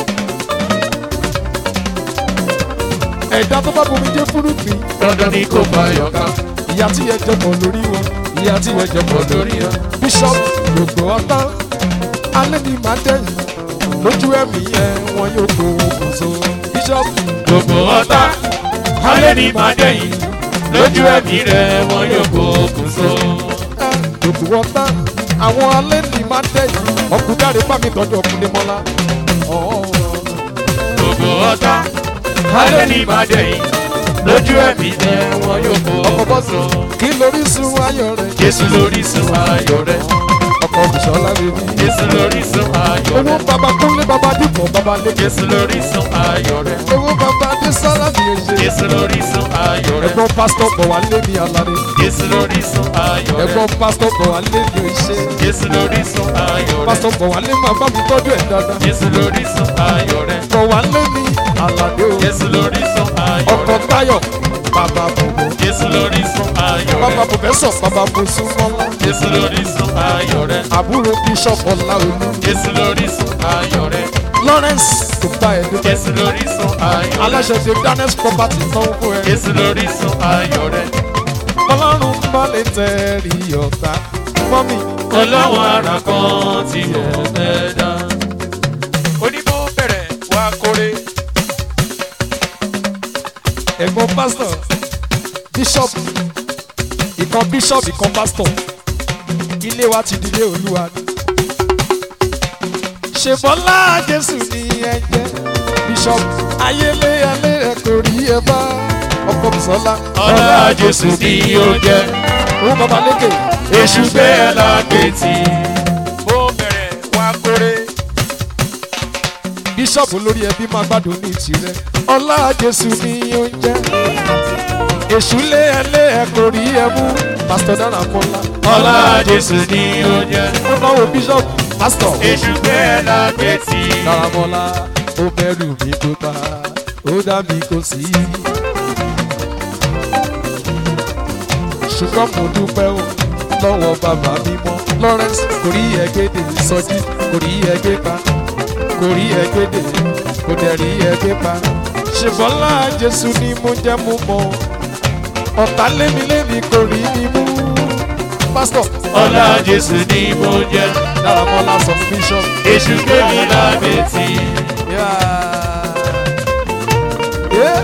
ẹ̀dá tó bá gbẹ́jẹ́ fúru mi dandan ni kó pa yọ̀ká. ìyá tí yẹ jẹ̀bọ̀ lórí wọn ìyá tí yẹ jẹ̀bọ̀ lórí wọn bishop gbogbo ọ̀tá alẹ́ ni màá dẹ́yìn lójú ẹ̀mí yẹn wọn yóò kó okùn so bishop gbogbo ọ̀tá alẹ́ ní máa dẹ̀yìn lójú ẹ̀mí rẹ̀ wọn yóò kó okùn so. ẹ gbogbo ọ̀tá àwọn alẹ́ ni màá dẹ́yìn ọkùnrin dáre bá mi tọ́jú ọkùnrin mọ́lá ọ̀ọ́ gbogbo ọ̀tá alẹ́ ní máa dẹ̀yìn lójú ẹ̀mí rẹ̀ wọn yóò kó ọkọ̀ okùn bọ́sì so. kí lórí sun ayọ̀ rẹ̀ Jésù lórí sun ayọ̀ rẹ̀ ọkọ̀ bùsọ̀lá bèbí Jésù lórí sun ayọ̀ owó rẹ̀ bàbá kúnlé bàbá dìbò bàbá lé Jésù lórí sun ayọ̀ rẹ̀ owó bàbá dé sára mi ò ṣe. Jésù lórí sun ayọ̀ rẹ̀ ẹ̀gbọ́n pásítọ̀ bọ̀ wá lé mi aláré Jésù lórí sun ayọ̀ rẹ̀ ẹ̀gbọ́n pásítọ̀ bọ̀ wá lé mi ò ṣe. Jésù lórí sun ayọ̀ rẹ̀ pásítọ̀ bọ̀ wá lé máa bá mi tọ́jú ẹ̀ dáadáa. Jésù lórí sun ayọ̀ rẹ̀ bọ̀ wá lé mi aládé o Jésù lórísun ayọ̀ ọkọ̀ rẹ̀. táyọ̀ bàbá bòbò Jésù lórísun ayọ̀ bàbá rẹ̀. pòfẹ́sọ̀ bàbá bòsúnmọ́lá Jésù lórísun ayọ̀ rẹ̀. àbúrò bíṣọ̀pù ọláolú Jésù lórísun ayọ̀ rẹ̀. lawrence tó bá ẹ dúpẹ́ Jésù lórísun ayọ̀ rẹ̀. aláṣẹ ti daniels property náà fún ẹ Jésù lórísun ayọ̀ rẹ̀. ọlọ́run bá lè tẹ̀rí ọ̀tá mọ́mì Ọlọ́wọ́n ara kan ti ẹ̀ dá. Oníbó bẹ̀rẹ̀ wá kórè. ẹ̀gbọ́n pásítọ̀ bíṣọ̀pù ìkan bíṣọ̀pù ìkan pásítọ̀ ilé wa ti dilé olúwa ni. ṣèbọ́lá jésù ni ẹ jẹ́ bíṣọ̀pù ayélé alẹ́ ẹ kò rí ẹ bá ọkọ bùsọ́lá Ọlá Jésù ni ó jẹ́. òun bàbá lékè Èṣù gbé ẹ lágbètì. Bó bẹ̀rẹ̀ wá kórè. bíṣọ̀pù lórí ẹbí máa gbádùn ní tirẹ̀ ọlá jésù ni ó ń jẹ́ èṣù lé ẹ lé ẹ kò rí ẹ mú pásítọ̀ dára mọ́lá Ọlá Jésù ni ó jẹ́. ó náwó bíṣọ̀pù pásítọ̀. Èṣù gbé ẹ lágbètì. Dáramọ́lá ó bẹ̀rù mi kó ta ó dá mi kó sí. ṣùgbọ́n mo dúpẹ́ o lọ́wọ́ bàbá mi mọ́ Lawrence kò rí ẹgbẹ́dẹ̀ sọjí kò rí ẹgbẹ́ pa kò rí ẹgbẹ́dẹ̀ kò dẹ̀ rí ẹgbẹ́ pa. ṣèbọ́lá Jésù ni mo jẹ́ mo mọ̀ ọ̀tá lémi lémi kò rí mi mú. pásítọ̀ Ọlá Jésù ni mo jẹ́. Dáramọ́lá sọ fún bíṣọ̀pù. Èṣù gbé mi lágbètì. Yeah. Yeah.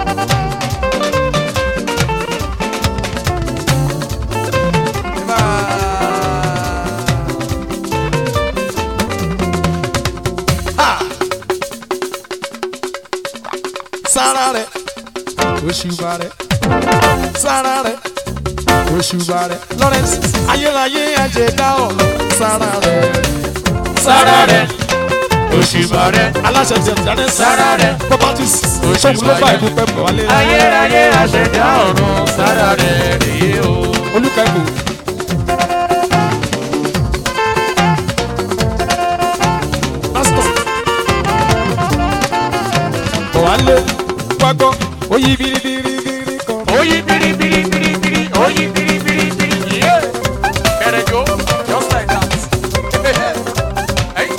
Sára rẹ̀, òṣùbà rẹ̀, sára rẹ̀, òṣùbà rẹ̀, Lawrence, ayérayé àjẹdá ọ̀rọ̀, sára rẹ̀, Sára rẹ̀. Òṣùbà rẹ̀. aláṣẹ ti ẹ̀dáná Sára rẹ̀. properties ṣọ́ọ̀bù ló bá ìlú pẹ̀pẹ̀ wálé Ayérayé àṣẹ̀dá ọ̀run. Sára rẹ̀ rèé o. olùkẹ́kọ̀ọ́. pásítọ̀ bọ̀ wálé gbàgbọ́ oyí biribiribiri kan. Oyi biri biri biri biri. Oyi biri biri biri. Yeah. Bẹ̀rẹ̀ jó. Just like that. Hey.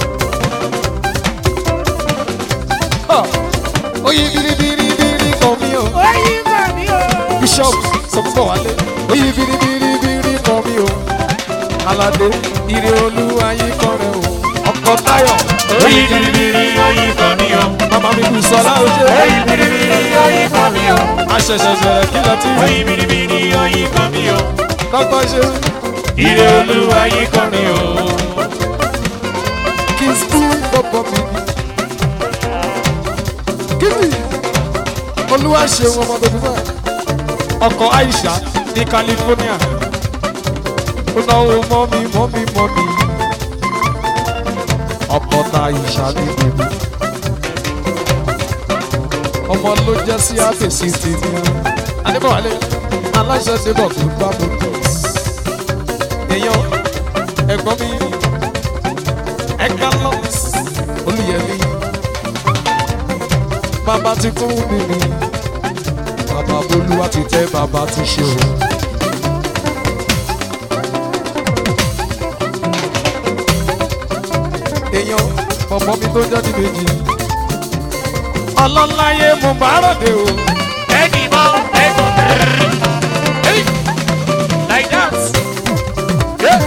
Ah, oyí biribiribiri kan mi o. bishop sọ fún bọ̀ wálé oyí biribiribiri kan mi o. aládé ire olúwa yìí kan rẹ o. ọkọ táyọ̀ Oyi biri biri. Oyi kan mi o. màmá mi kù sọlá oṣù. Oyi biri biri. Oyi kan mi o. aṣẹ̀ṣẹ̀ bẹ̀rẹ̀ kí lọ tí Oyi biri biri. Oyi kan mi o. kọ́kọ́ ṣe Ire olúwa yìí kan mi o. kí n sún bọ́bọ́ mi ni. kíni olúwa ṣeun ọmọ bẹbí bẹ́ẹ̀ ọkọ̀ aisha ní california ó náwó mọ́mí mọ́mí mọ́mí ọkọ̀ ta aisha ní bèbí ọmọ ló jẹ́ sí àfẹ̀sí tèmi adébọ̀wálé aláṣẹ débọ̀ tó bá mo tọ̀ èèyàn ẹ̀gbọ́n mi ẹ̀ka lọ olùyẹ̀mí bàbá ti kún mi ni bàbá bolúwa ti tẹ́ bàbá ti ṣe o. èèyàn bọ̀bọ̀ mi tó jáde méjì ọlọ́láyé mo bá ròde o. Ẹni mọ ẹ̀gbọ́n tẹ̀rẹ̀. Hey. Like that. Yeah.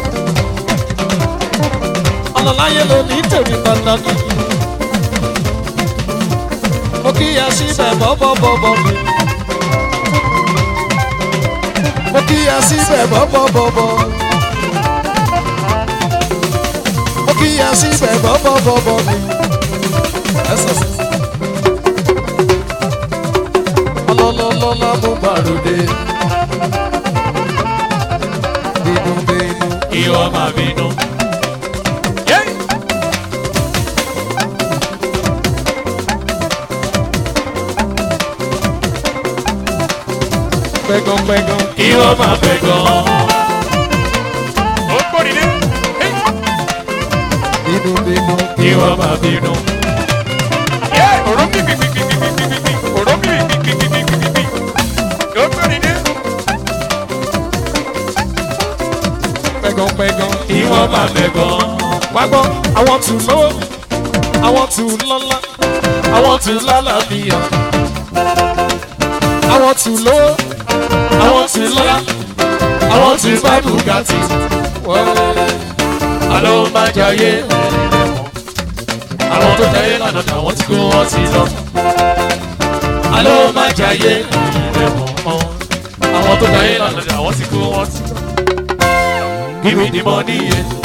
ọlọ́láyé ló ní tèmi pàtàkì. mo kíyà síbẹ̀ bọ́bọ́bọ́bọ́ mi. mo kíyà síbẹ̀ bọ́bọ́bọ́bọ́. mo kíyà síbẹ̀ bọ́bọ́bọ́bọ́ mi. ẹsẹ̀ sí. ọlọ́lọ́lọ́lá mo bá ròde. bínú bínú. Ìwọ máa bínú. Yeah. pẹ́gàn-pẹ́gàn. Ìwọ máa fẹ́ gan. Ó gbórí dé. Hey. bínú bínú. Ìwọ máa bínú. Yeah. Òrùn pípípípípí. pẹ̀gànpẹ̀gàn. kí wọ́n máa mẹ́gàn. wá gbọ́ àwọn tù lówó àwọn tù lọ́lá àwọn tún lálàáfíà àwọn tù lówó àwọn tún lọ́lá àwọn tún bá bùgátì àlọ́ máa jayé àwọn tó jayé lánàá àwọn tí kò wọ́n ti lọ àlọ́ máa jayé àwọn tó jayé lánàá àwọn tí kò wọ́n ti lọ. Give me the money,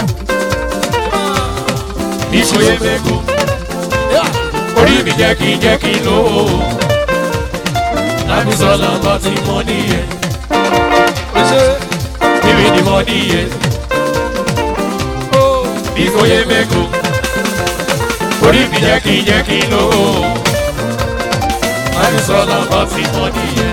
yeah. Ìṣòye mẹ́kọ̀ọ́ orí mi jẹ́ kí n jẹ́ kí n lówó láti sọ lọ́kọ́ tí mo níyẹn níbi ni mo níyẹn bí kò yé mẹ́kọ̀ọ́ orí mi jẹ́ kí n jẹ́ kí n lówó láti sọ lọ́kọ́ tí mo níyẹn.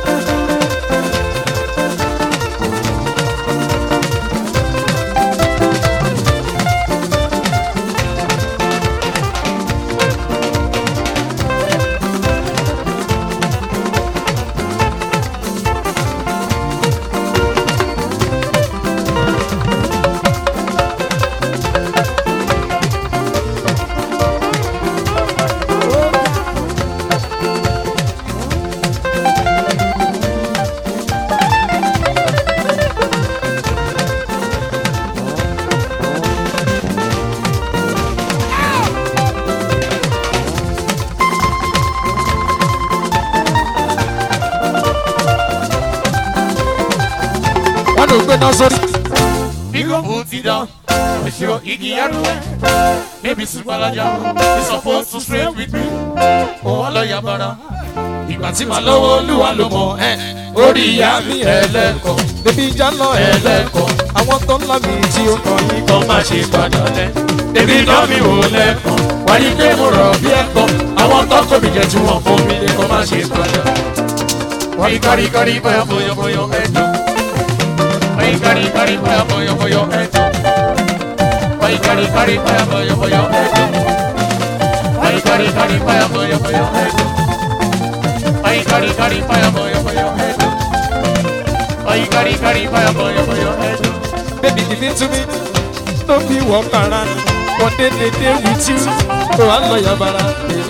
wọ́n lè gbé náà sórí. Biko put it down. Ẹ̀ṣọ́ igi arúgbó. Baby Supalaja is supposed to stay with me. Òun ọlọ́yà bara. Ìgbà tí màá lọ́wọ́ olúwa ló mọ̀ ẹ́. Orí ìyá mi ẹlẹ́kọ̀ọ́. bébí ìjà lọ Ẹlẹ́kọ̀ọ́. àwọn tó ń lá mi tí ó kàn yín Kọ́ má ṣe padà lẹ̀. Bébí náà mi wò lẹ́kọ̀ọ́. Wáyé pé mo rọ̀ bí ẹ̀kọ́. Àwọn tọ́kọ̀ mi jẹ́ tí wọ́n fún mi lé kọ́ má ṣe padà. Wáyé kárí kárí báyà bọ̀yọ̀bọ̀yọ̀ ẹ̀dùn. Wáyé kárí kárí báyà bọ̀yọ̀bọ̀yọ̀ ẹ̀dùn. Wáyé kárí kárí báyà bọ̀yọ̀bọ̀yọ̀ ẹ̀dùn. Wáyé kárí kárí báyà bọ̀yọ̀bọ̀yọ̀ ẹ̀dùn. Wáyé kárí kárí báyà bọ̀yọ̀bọ̀yọ̀ ẹ̀dùn. Wáyé kárí kárí báyà bọ̀yọ̀bọ̀yọ̀ ẹ̀dùn. baby give it to me no be walk around one day dey dey with you o wa lọ yabara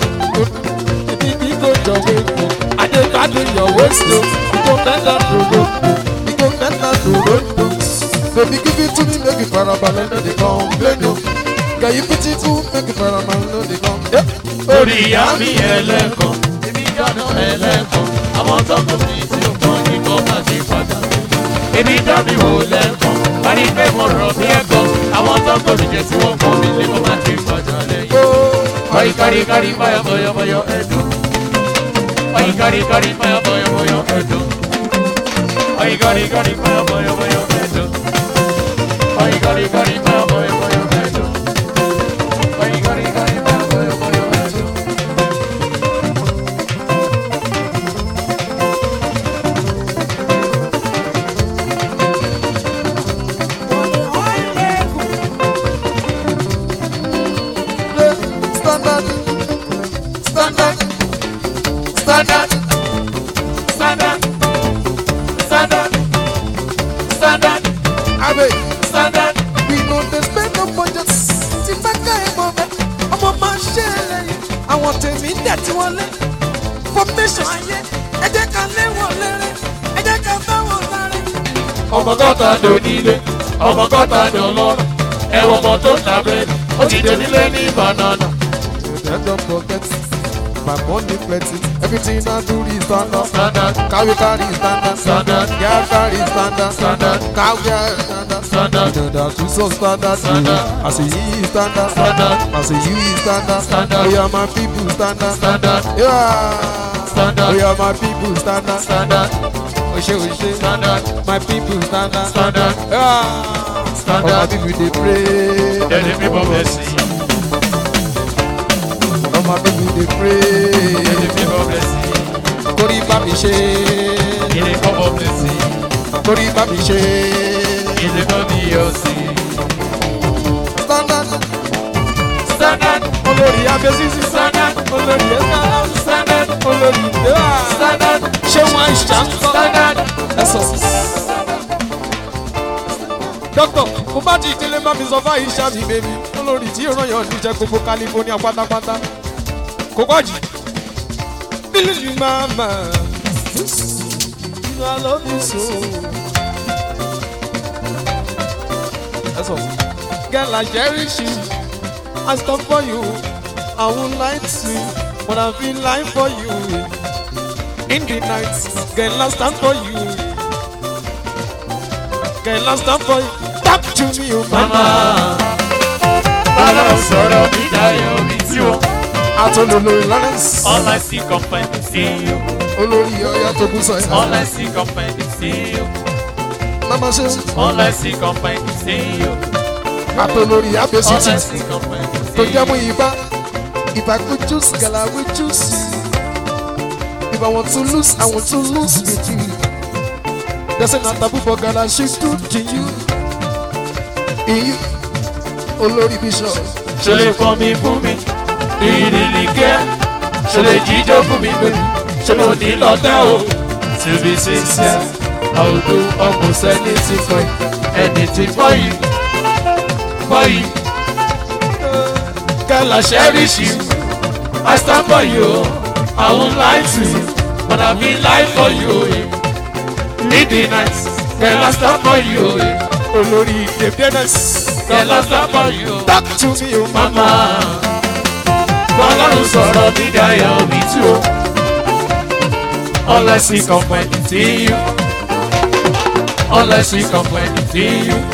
baby bí kò jọ wéko adé gbádùn your waist o bí kò mẹ́ta dòdò bí kò mẹ́ta dòdò baby give it to me make you farabalẹ̀ no dey complain o girl you beautiful make you farabalẹ̀ no dey complain. orí ìyá mi ẹlẹ́kọ̀ọ́ èmi dáná ẹlẹ́kọ̀ọ́ àwọn tọkọ mi tí ó kàn ní kọ́ má ti padà èmi dá mi wò lẹ́kọ̀ọ́ parí pé mo rọ̀ bí ẹ̀kọ́ àwọn tọkọ mi jẹ́ tí wọ́n kọ́ mi lé kọ́ má ti padà lẹ́yìn. Oyi kari kari baya boyo boyo edu. Oyi kari kari baya boyo boyo edu. Oyi kari kari baya boyo boyo edu. Oyi kari kari baya boyo boyo edu. Oyi kari kari baya boyo boyo edu. standard standard Standard, standard, standard, standard, abe standard. we no dey spend no budget tí bá ká ẹ mọ bẹ ọmọ máa ṣe é lẹ́yìn àwọn tèmi ń dẹ̀ tí wọ́n lé formation ayé ẹ jẹ́ ká lé wọn léré ẹ jẹ́ ká bá wọn láre. ọmọ kọta dò nílé ọmọ kọta dò lọ́rọ̀ ẹ̀wọ̀n ọmọ tó ta bẹ́ẹ̀ni ó ti dé nílé ní banana. Dem don forget my money plenty everything I do is stand up Standard, carry carry standard Standard. girl carry standard Standard. cow girl standard Standard. you know that we so standard Standard. I say you is standard Standard. I say you is standard Standard. we are my people standard standard, yeah Standard. we are my people standard standard, ose ose standard, my people standard standard, yeah all my standard. people dey pray Then the people blessing. all my people dey Then pray the people blessing. torí bá mi ṣe. In the cup of blessing. torí bá mi ṣe. In the body of sin. standard Standard, olórí abẹ́sísí standard, olórí ẹ̀ka standard, olórí ìdẹ́wà standard, ṣé wọ́n á ṣá ń kọ́ standard. ẹ̀sọ́. dókítà mo bá ti ìdílé bá mi sọ fáyìí ṣáàbì bèbí olórí tí yóò ràn yàn níjẹ gbogbo california pátápátá kò pọ̀jù. bílí ni màmá you know i love you so. That's all. Girl, I cherish you. I stop for you. I won't lie to you, but I've been lying for you. In the night, girl, I stand for you. Girl, I stand for you. Talk to me, oh mama. Ọlọ́run sọ̀rọ̀ mi dayọ̀ mi tí o. Atọ́lọ́ lórí Lawrence. All I see company see you. Olórí ọ̀yá tó kú sọ All yẹn. I see company see you. Mama ṣe All I see company see you. atọ́lórí All I Abẹ́sítì see company tó see jẹ́ you. mú ibà. If I could choose, girl, I would choose you. If I want to lose, I want to lose with you. There's an taboo for girl, I should do to you. In you, Olórí Bishop. Ṣo lè fọ́ mi fún mi? Ìrìlì kẹ́. Ṣo lè jíjó fún mi pẹ̀lú? Ṣé mo ní lọ́tẹ̀ o? To be sincere, I will do almost anything for you. Anything for you. For you. Girl, I cherish you. I stand for you. I won't lie to you. But I've been lying for you. In the night, girl, I stand for you. Olórí Debianes. Girl, I stand for you. Talk to me, oh Mama, Ọlọ́run sọ̀rọ̀ mi dayọ̀ mi tú o. All I see company see you. All I see company see you.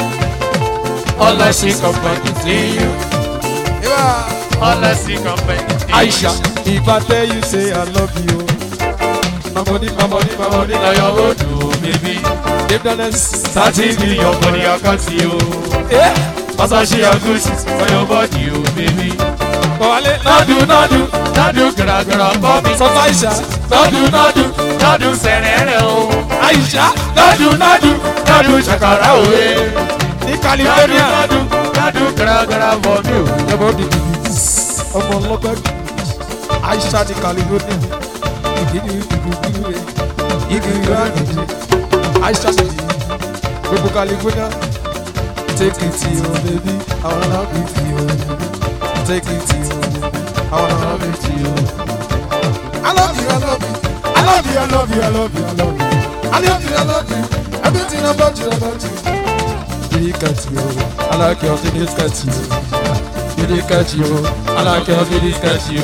All I see company see you. Yeah. All I see company see you. Aisha, if I tell you, say I love you. My body, my body, my body, Money na your road o, baby. Debianes. Thirty million for the account o. Yeah. Masashi agusis for your body o, baby. Kọ̀wálé. Nadu nadu nadu garagara for me. Sọ fún Aisha. Nadu nadu nadu sẹ̀rẹ̀rẹ̀ o. Aisha. Nadu nadu nadu ṣàkàrà òwe. Ní Nadu California. nadu nadu garagara for me o. Ẹ̀bọ̀ dìbò ọmọ ọlọ́gbẹ́ Aisha ní California. Ìdílé ìdúgbò rẹ̀. Ìgbìyànjú àgbèjì. Aisha ní gbogbo California. Take it to your baby. I wanna love it to you. Take it to your baby. I wanna love it to you. I love you, I love you. I love you, I love you, I love you, I love you. I love you, I love you. Everything about you, about you. You look at you. I like your feelings at you. You look at you. I like your feelings at you.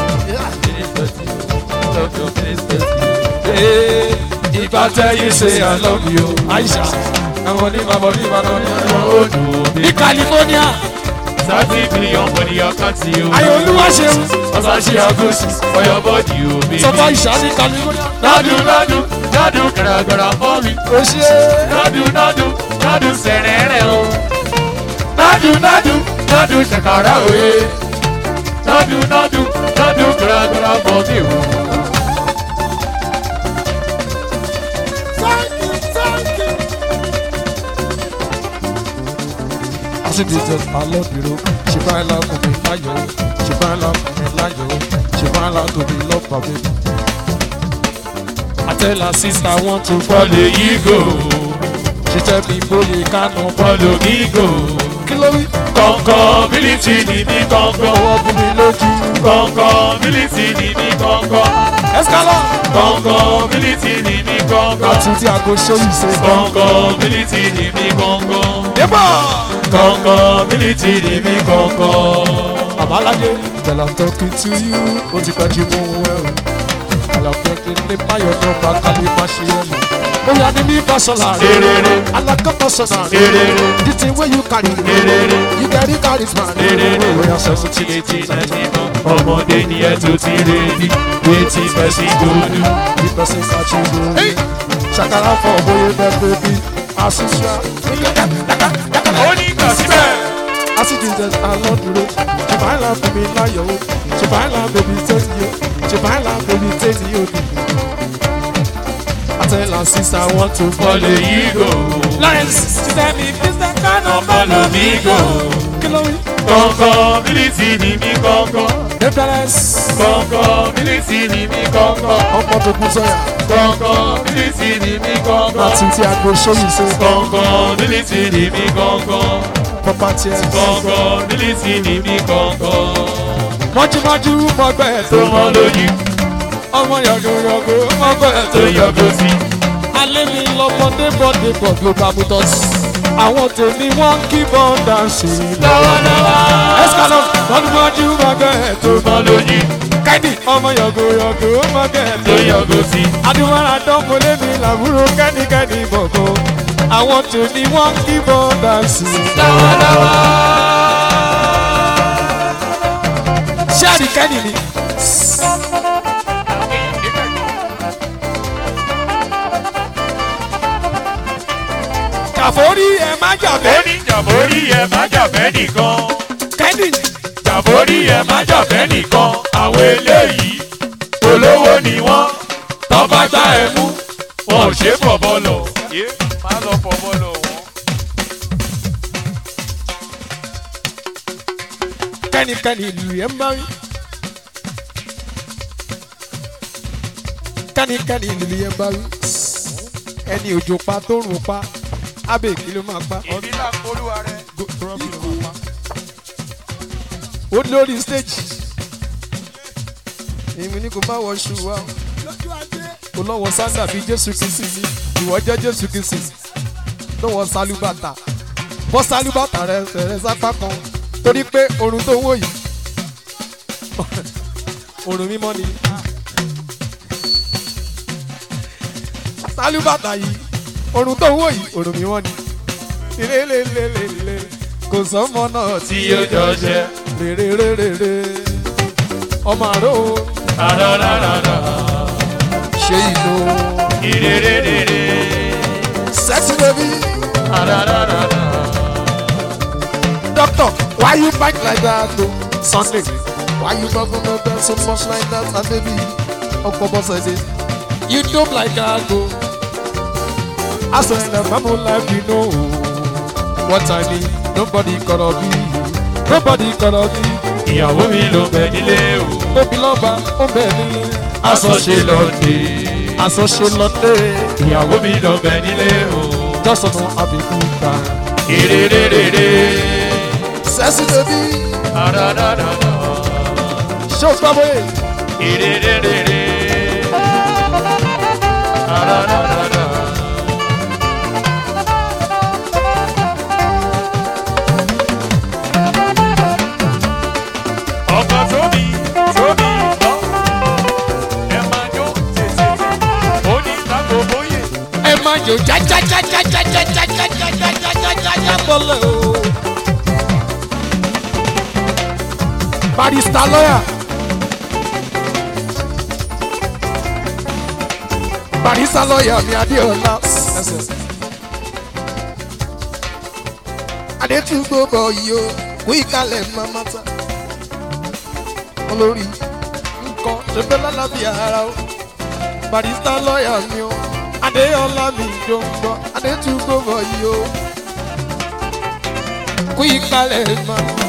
Hey, if I tell you, say I love you, Aisha. I'm gonna leave my body, my body, my body. Odò Ní California, thirty billion for the account o. ayọ̀ olúwa ṣeun. Masashi agusis for your body o, baby. Sọ fún Aisha ní California. Nadu nadu nadu garagara for me. O ṣe Nadu nadu nadu sẹ̀rẹ̀rẹ̀ o. Nadu nadu nadu ṣàkàrà òye. Nadu nadu nadu garagara for me o. Asi dey just I love you. She find love for me, láyọ̀. She find love for me, láyọ̀. She find love to be loved by me. I tell her sister I want to follow Follow you go, She tell me bóyá kánú follow me go. Kí ló wí? Kọ̀ǹkọ̀ bílítì ni mí kọ̀ǹkọ̀. Ọwọ́ bú mi lójú. Kọ̀ǹkọ̀ bílítì ni mí kọ̀ǹkọ̀. Escala. Kọ̀ǹkọ̀ bílítì ni mí kọ̀ǹkọ̀. Àti tí a go show you say. Kọ̀ǹkọ̀ bílítì ni mí kọ̀ǹkọ̀. Yébà. Kọ̀ǹkọ̀ bílítì ni mí kọ̀ǹkọ̀. Àbáláyé. Tell I'm talking to you. Ó ti pẹ́ jí mú wẹ́ o. Àlàfẹ́ kí ní báyọ̀ náà bá kábí má ṣe é mọ̀. Bóyá ní mi bá sọ̀lá rẹ̀. Erere. Alákọ̀ọ́kọ́ sọ̀lá rẹ̀. Erere. The thing wey you carry. Erere. You carry charisma. Erere. Bóyá seventy Tí eighty etí ninety. náà ti mọ́. Ọmọdé ni ẹ tó ti rè ní. Wetin person go do? The person catch you go. Ṣàkàrà fọ̀ bóyá bẹ́ẹ̀ bébí. Àṣìṣe. Ó ní kàn síbẹ̀. Àṣìṣe jẹ́ àlọ́ dúró. Ṣùgbọ́n àìlà fún mi láyọ̀ o. Ṣùgbọ́n àìlà bèbí tẹ́ni o. Ṣùgbọ́n àìlà bèbí tẹ́ni o. I tell her sister I want to Follow you go. Lawrence, she tell me this the kind of Follow me go. Kí lórí. kọ̀ọ̀kan mílíìtì ní mi kọ̀ọ̀kan Débẹ̀rẹ̀s. kọ̀ọ̀kan mílíìtì ní mi kọ̀ọ̀kan Ọmọ tó kún sọ́yà. kọ̀ọ̀kan mílíìtì ní mi kọ̀ọ̀kan Láti tí a gbé sóyún sí. kọ̀ọ̀kan mílíìtì ní mi kọ̀ọ̀kan Pọ́pá tiẹ̀. kọ̀ọ̀kan mílíìtì ní mi kọ̀ọ̀kan Mọ́júmọ́jú mọ́gbẹ́ tó tó mọ́ lóyún ọmọ yọ̀gòyọ̀gò mọ́gbẹ́ tó tó yọgò sí alẹ́ mi lọ́mọdé bọ́dé bọ̀ global motors. Àwọn tèmi wọ́n kí bọ́ọ̀dà sí i. lọ́wọ́lọ́wọ́ Escalon mọ́júmọ́jú mọ́gbẹ́ tó tó mọ́ lóyún Kẹ́dì ọmọ yọ̀gòyọ̀gò mọ́gbẹ́ tó tó yọgò sí Adúmọ̀ràn dánmọ́lé mi làbúrò kẹ́nikẹ́ni bọ̀gọ́. Àwọn tèmi wọ́n kí bọ́ọ̀dà sí i. lọ́wọ́lọ́wọ́. Ṣé àdìkẹ́ni ni? Kàfórí ẹ̀ má jàbẹ́. ó ní jàbórí ẹ̀ má jàbẹ́ nìkan Kẹ́dì jàbórí ẹ̀ má jàbẹ́ nìkan àwọn eléyìí olówó ni wọ́n tọ́ba gbá ẹ mú wọn ò ṣe é fọ̀bọ́ lọ. yé má lọ fọ̀bọ́ lọ wọn. kẹ́nikẹ́ni ìlú yẹn ń bá rí. kẹ́nikẹ́ni ìlú yẹn ń bá rí. ẹni òjò pa tó rùn pa abẹ́ kí ló máa pa. ìdílà polúwa rẹ. ó lórí stage. èmi ní kò má wọ ṣù wá. kò lọ́wọ́ sáńdà bíi jésù kìsì ní ìwọ jẹ́ jésù kìsì. lọ́wọ́ sálúbàtà bọ́ sálúbàtà rẹ rẹ sápá kan torí pé orun tó wò yìí orun mímọ́ ni. sálúbàtà yìí orun tó wò yìí orun mímọ́ ni. lélelélele kò sọ́mọ náà tí yóò jọ jẹ. rèrèrèrèrè ọmọ àrò rárárárá. ṣe ìlú ìrèrèrèrè. sexy baby rárárárá. doctor why you bite like that o sunday why you bubble no bend so much like that and baby ọkọ bọ́sẹ̀ dé you dope like that o aso in the bible life you know what i mean nobody gonna be you nobody gonna be ìyàwó mi ló bẹ nílé o. tóbi lọ́ba ó bẹ̀ nílé aṣọ ṣe lọ dé. aṣọ ṣe lọ́dẹ ìyàwó mi ló bẹ nílé o. jọ́sọ̀nù àbíkú ta. ìrèrèrèrè. sexy baby rárárárá. ṣé o gbọ́ bóyá ìrèrèrèrè. rárárárá. ọkọ̀ tóbi tóbi lọ. ẹ máa jó tètè. ó ní lágbo bóyè. ẹ máa jò jájájájájájájájájájájájá bọ́lẹ̀ o. barista lọ́yà. barista lọ́yà mi adéọlá. adétúgbò bọ̀ yìí o kú ìkàlẹ̀ mamata. olórí nǹkan ṣe fẹ́ lálàbí ara o barista lọ́yà mi o adéọlá mi jọ ń gbọ́ adétúgbò bọ̀ yìí o kú ìkàlẹ̀ mamata.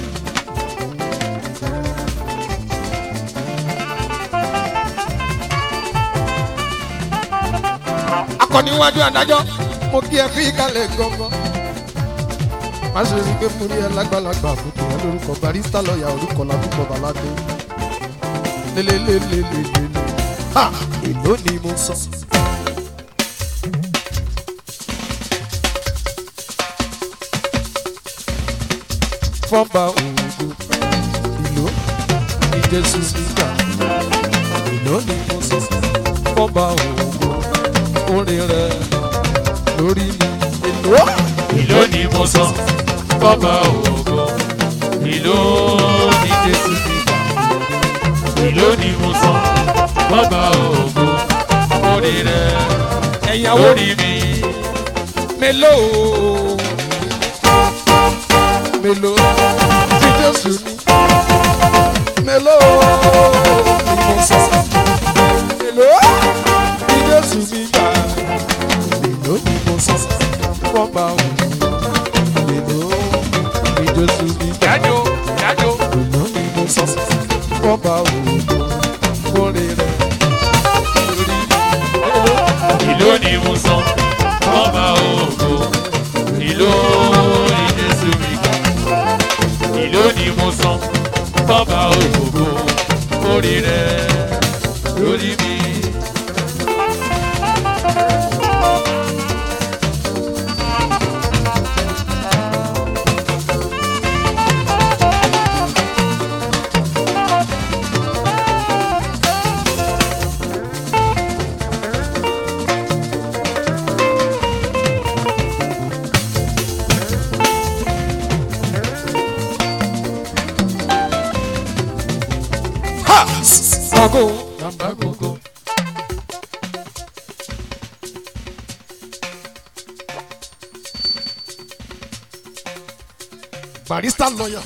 akọniwájú adájọ́ mo kí ẹ fi ìkàlẹ̀ gangan. má ṣe rí i pé mo rí ẹ lágbàlagbà àbùkù ẹ lórúkọ barista lọ́ọ̀yà orúkọ làbúkọ baládé. lélelélelelele ha èló ni mo sọ. fọ́nba òògùn ìlú ní jésù nígbà èló ni mo sọ. fọ́nba òògùn orin rẹ lórí mi èlò. ìlú ni mo sọ bọ́bá ògo ìlú ní jésù nígbà ìlú ni mo sọ bọ́bá ògo orí rẹ ẹ̀yàwó lórí mi mélòó mélòó tí jésù ní mélòó ni mo sọ mélòó tí jésù ní gbà mélòó ni mo sọ fọ́nba òun mélòó tí jésù ní jájó jájó ìná ni mo sọ fọba òògùn kórè rẹ lórí ìlú ni mo sọ ọba ògo ìlú ni jésù mi gbà ìlú ni mo sọ ọba ògo orí rẹ lórí mi. ọgọ Bàbá gbogbo. barista lawyer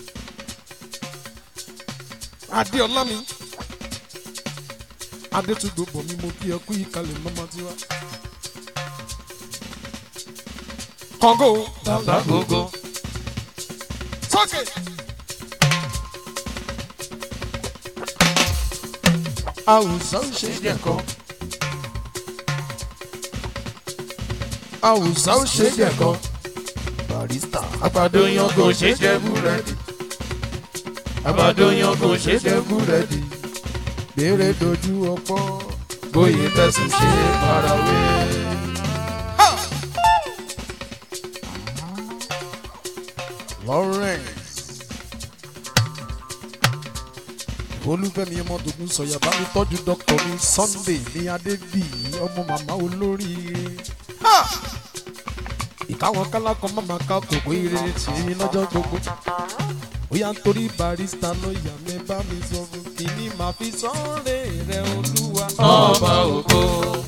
adéọlá mi adétúndò bọ̀ mi mo kí ẹ kú ìkàlẹ̀ mọ́mọ́ tiwa. kọ́ngó Bàbá gbogbo. sókè. àwùjọ ń ṣe jẹ̀kọ́. àwùjọ ń ṣe jẹ̀kọ́. barista Àgbàdo yan kò ṣe jẹ búrẹ́dì. Àgbàdo yan kò ṣe jẹ búrẹ́dì. béèrè dojú ọpọ́. Bóyá fẹ̀sùn ṣe farawé. Lawrence. olúfẹ́mi ọmọdógún sọ̀yà bá mi tọ́jú dọ́kítọ̀ mi Sunday ní adébíyí ọmọ màmá olóríire. ìkáwọn kálákan má máa ká kòkó ìrere tì í lọ́jọ́ gbogbo. bóyá nítorí barista lọ́ọ̀yà mi bá mi sọ fún kìíní màá fi sọ́ọ̀rẹ́ rẹ̀ olúwa. Ọba ògo.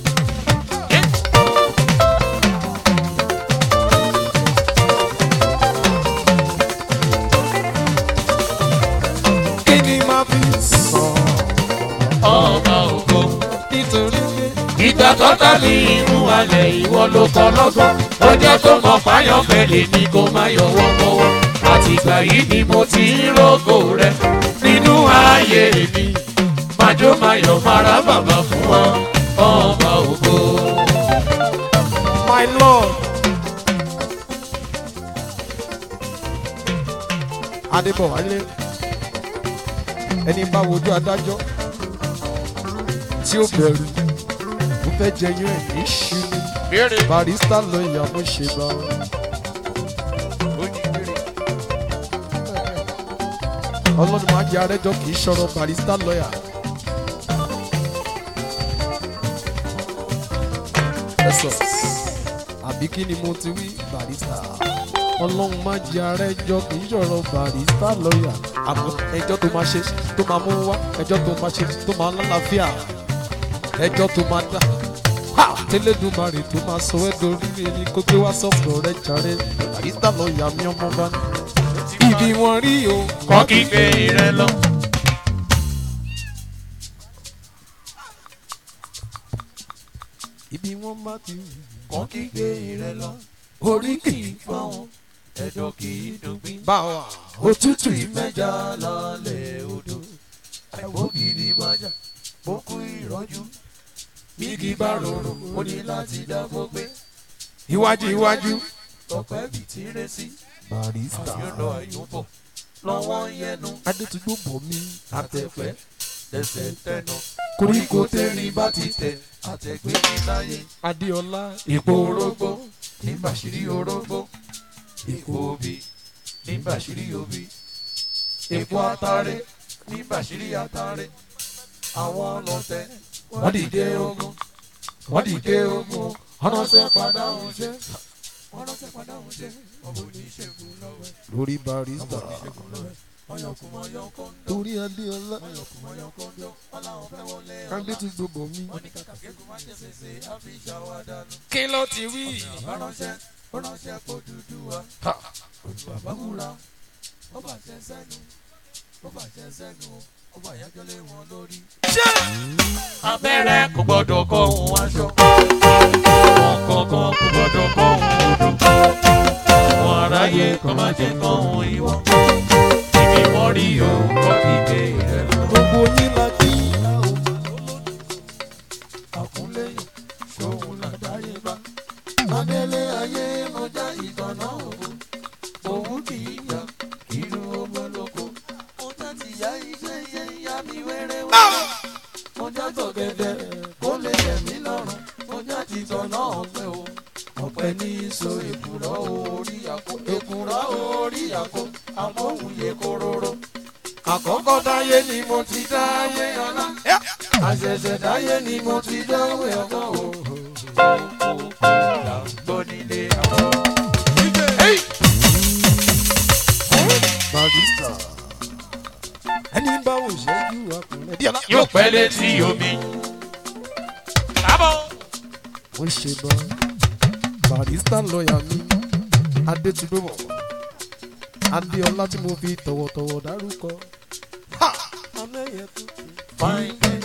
kìíní màá fi sọ Ọba ògo. nítorí pé Ìgbà tọ́ta ní inú alẹ̀ ìwọ ló kọ́ lọ́gbọ́n. Ọjọ́ tó mọ fáyọ̀ fẹ́lẹ̀ ni kò má yọwọ́ mọ́wọ́. Àtìgbà yìí ni mo ti ń rògò rẹ nínú ayé mi. Màjó mayọ̀ mara bàbá fún ọ. Ọba ògo. my lord. adébọ̀wálé ẹni bá wojú adájọ́ tí ó bẹ̀rù ó fẹ́ jẹyún ẹ̀ ní ṣíní Béèrè. barista lọ ìyàwó ṣe bá ọlọ́run máa jẹ arẹ́jọ́ kì í ṣọ̀rọ̀ barista lọ́yà. ẹ sọ àbí kí ni mo ti wí barista ọlọ́run máa jẹ arẹ́jọ́ kì í ṣọ̀rọ̀ barista lọ́yà àmọ́ ẹjọ́ tó máa ṣe tó máa mú wá ẹjọ́ tó máa ṣe tó máa lálàáfíà ẹjọ́ tó máa dá ha tẹlẹdùmarè tó máa sọ ẹ́ dorí ẹni kó gbé wá sọ́pọ̀ rẹ jàre barista lọ́yà mi ọmọ bá ní. ibi wọn rí o Kọ́ kígbe rẹ lọ. ibi wọn bá ti Kọ́ kígbe rẹ lọ. Orí kì í fọ́hún. Ẹ̀dọ̀ kì í dùngbìn. bá wa òtútù ìmẹ́ mẹ́jà lálẹ́ odò ẹ̀wọ́ gidi májà bókú ìrọ́jú bígi bá rọrùn ó ní láti dábò gbé iwájú iwájú tọpẹ́ bì tí rẹ sí barista àyọ̀nà àyọ̀bọ̀ lọ́wọ́ yẹnu adétúgbò bọ̀ mí àtẹ̀fẹ́ lẹ́sẹ̀ tẹ̀nà koríko tẹ́rin bá ti tẹ̀ àtẹ̀gbé ní láyé adéọlá ipò orógbó ní bàṣírí orógbó ipò obì ní bàṣírí obì ipò atare ní bàṣírí atare àwọn ọlọ́tẹ̀ wọ́n dìde ogun wọ́n dìde ogun ọ̀nàṣẹ́ padà ń ṣe ọ̀nàṣẹ́ padà ń ṣe ọmọ oníṣègùn lọ́wọ́ lórí barista ọyọkùn ọyọkùn torí adéọlá ọyọkùn ọyọkùn ọláwọ̀ fẹ́ wọlé adétúgbò bọ̀ mí. oníkàkàkẹ́kùn má jẹ́ sèse àfíjà wa dànù. kí ló ti wí. ránṣẹ́ ránṣẹ́ kó dúdú wa. bàbá wúra ó bàjẹ́ sẹ́nu ó bàjẹ́ sẹ́nu ó bàyájọ́ lé wọn lórí. abẹ́rẹ́ kò gbọ́dọ̀ kọ́ ohun aṣọ. wọn kankan kò gbọ́dọ̀ kọ́ ohun odò. wọn aráyé kò kó má jẹ́ kán ohun ìwọ. Ibi wọ́n rí o, kọ́ kígbe rẹ̀ lọ. gbogbo yín la kí Àkúnlẹ̀yìn, ṣòun làdáyé bá. Adélé ayé mọjá ìtọ̀nà òun. Òun kì í yá, inú ọmọ lóko. Mo já ti yá iṣẹ́ iṣẹ́ ìyá mi wẹ́rẹ́wẹ́rẹ́. Mo já tọ̀gẹ̀dẹ̀ kó lè yẹ̀ mí lọ́rùn. Mo já ti tọ̀nà ọ̀pẹ o. Ọ̀pẹ ní so èkùrọ́ orí àkó. Èkùrọ́ orí àkó. Àmóhùn yẹ kóróró. Àkọ́kọ́ dáyé ni mo ti dáyé ọlá. Àṣẹ̀ṣẹ̀ dáyé ni mo ti dáwé ọgbọ́n o. Kókó là ń gbọ́ nílé àwọn. barista ẹni bá wò ṣẹ́jú ọkùnrin bí ọlá Yóò pẹ́ létí omi. Kábọ̀. ó ṣe bọ́ barista lọ́ọ̀yà mi adétúndómọ̀ adéọlá tí mo fi tọ̀wọ̀tọ̀wọ̀ dárúkọ. Ha! Amẹ́yẹ tuntun. Fine girl.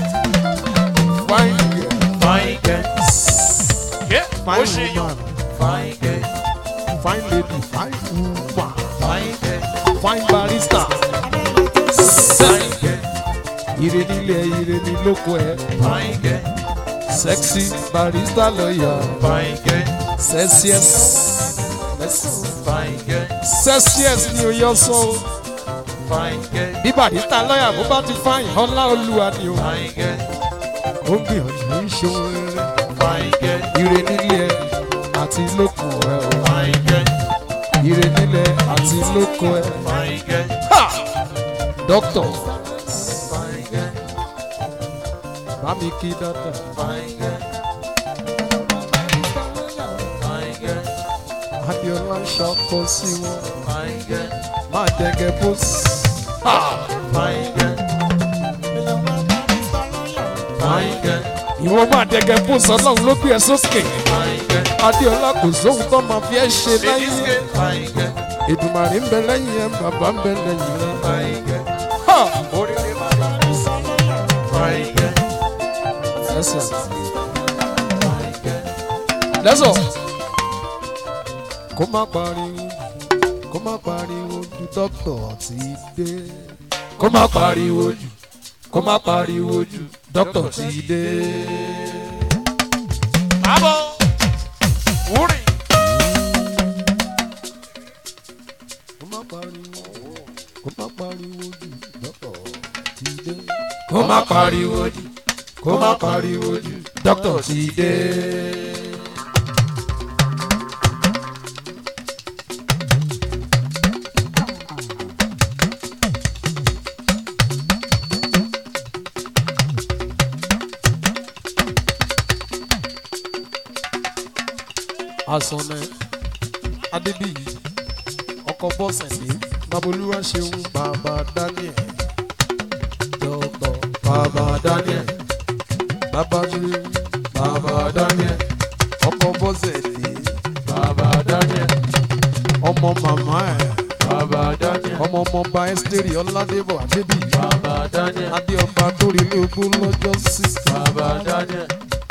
Fine girl. Fine girl. Fine woman. Fine girl. Fine lady. Fine woman. Fine girl. Fine barista. Fine girl. Ire nílé ire ní lóko ẹ̀. Fine girl. Sexy barista lọ́ọ̀yà. Fine girl. Celsius. Fine girl. Celsius ni o yọ sọ o. Fine girl. Bí barista lọ́ọ̀yà bó bá ti fáyìn ọlá olúwa ni o. Fine girl. Ó ń gbìyànjú ń ṣe ohun rere. Fine girl. Ire nílé ẹ̀ àti lóko ẹ̀ o. Fine girl. Ire nílé àti lóko ẹ̀. Fine girl. Ha! Doctor, Fine girl. bá mi kí dọ́tà. Fine girl. Fine girl. Adéọlá ń ṣọkọ sí wọn. Fine girl. Máa dẹ́gẹ́ bóṣì. Fine girl. Fine girl. Ìwọ máa dẹ́gẹ́ bóṣì ọlọ́run ló gbé ẹ sókè. Fine girl. Adéọlá kò sóhun tó máa fi ẹ́ ṣe láyé. Fine girl. Èdùmàrè ń bẹ lẹ́yìn ẹ̀ bàbá ń bẹ lẹ́yìn rẹ̀. Fine girl. Ha! Oríire máa ń bá Fine girl. Lẹ́sọ̀. Fine girl. Lẹ́sọ̀. Kó má pariwo kó má pariwo ju dọ́kítọ̀ ti dé. Kó má pariwo jù kó má pariwo jù dọ́kítọ̀ ti dé. Kábọ̀. Wúrì. Kó má pariwo kó má pariwo jù dọ́kítọ̀ ti dé. Kó má pariwo jù. Kó má pariwo jù dọ́kítọ̀ ti dé. Asọ̀nà Adébíyì ọkọ̀ bọ́sẹ̀ ní Babolúwa ṣeun bàbá Daniel dọ́kítọ̀ bàbá Daniel bàbá ṣeun bàbá Daniel ọkọ̀ bọ́sẹ̀ ní Bàbá Daniel. ọmọ màmá ẹ̀ Bàbá Daniel. ọmọ ọmọọba Ẹ́sítérì Ọládébọ̀ Adébíyì Bàbá Daniel. Adéọba Torílé ogún lọ́jọ́ sí Bàbá Daniel.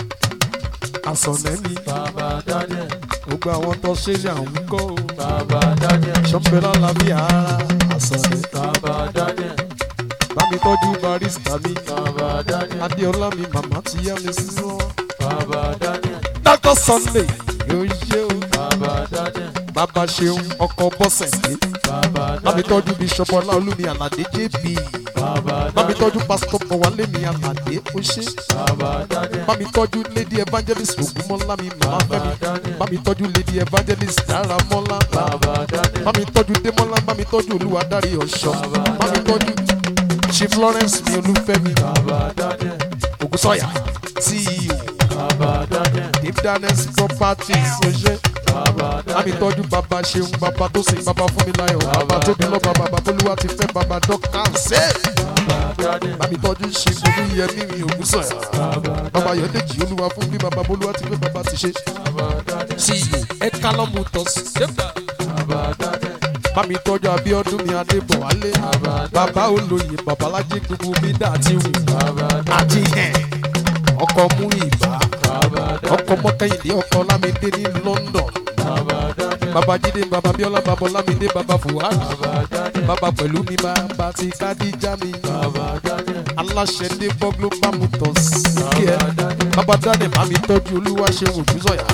Asọ̀nà ní Bàbá Daniel. gbogbo àwọn tó ṣe ní àwọn kọ́ o Bàbá Daniel. ṣọ́nbẹ́lá làbí ara Asọ̀nà Bàbá Daniel. bámi tọ́jú barista mi Bàbá Daniel. Adéọlá mi màmá ti yá mi sí wọn. Bàbá Daniel. Dr. Sunday yóò yé o. Bàbá Daniel. Bàbá ṣeun ọkọ̀ bọ́sẹ̀ dé. Bàbá Bámi Daniel. tọ́jú Bishop Ọláolúmi Àlàdé JB. Bàbá Bámi Daniel. tọ́jú Pásítọ̀ Bọ̀wálé mi Àlàdé ó ṣe. Bàbá Daniel. Bámi tọ́jú Lady Evangelist Ògúnmọ́lá mi Màmá Bàbá Fẹ́mi. Daniel. Bámi tọ́jú Lady Evangelist Dáramọ́lá. Bàbá Daniel. Bámi tọ́jú Démọ́lá. Bámi tọ́jú Olúwadárí Ọ̀ṣọ́. Bàbá Bámi tọ́jú Chief Lawrence mi Olúfẹ́mi. Bàbá Daniel. Ògúnsọ̀yà CEO Bàbá Daniel. Dave Daniels Properties ó ṣe. Bàbá Bámi Daniel. tọ́jú bàbá ṣeun bàbá tó sìn bàbá fún mi láyọ̀ bàbá tó bí lọ bàbá babolúwa ti fẹ́ bàbá dọ́kítà ṣe. Bàbá Daniel. Bámi tọ́jú ṣe olú yẹmí mi ògùn sọ̀yà. Bàbá Yọ̀déjì olúwa fún bí bàbá bolúwa ti fẹ́ bàbá ti ṣe. Bàbá Daniel. CEO ẹ̀ka lọ́mú tọ́sí. Bàbá Daniel. Bámi tọ́jú Abíọ́dún mi Adébọ̀wálé. Bàbá olóyè babalájé gbogbo mi dà àti wù. Bàbá Daniel. Àti ẹ̀ ọkọ̀ mú ìbá. Bàbá Daniel. Ọkọ̀ mọ́kàyìndé ọkọ̀ lámídé ní London. Bàbá Daniel. bàbá jíde bàbá bíọ́lá bàbá ọlámídé bàbá fùhárì bàbá pẹ̀lú mi bàbá ti kádíjà mi aláṣẹ dé bọ́ global motors kí ẹ bàbá dáadé bá mi tọ́jú olúwa ṣe òjú sọ̀yà.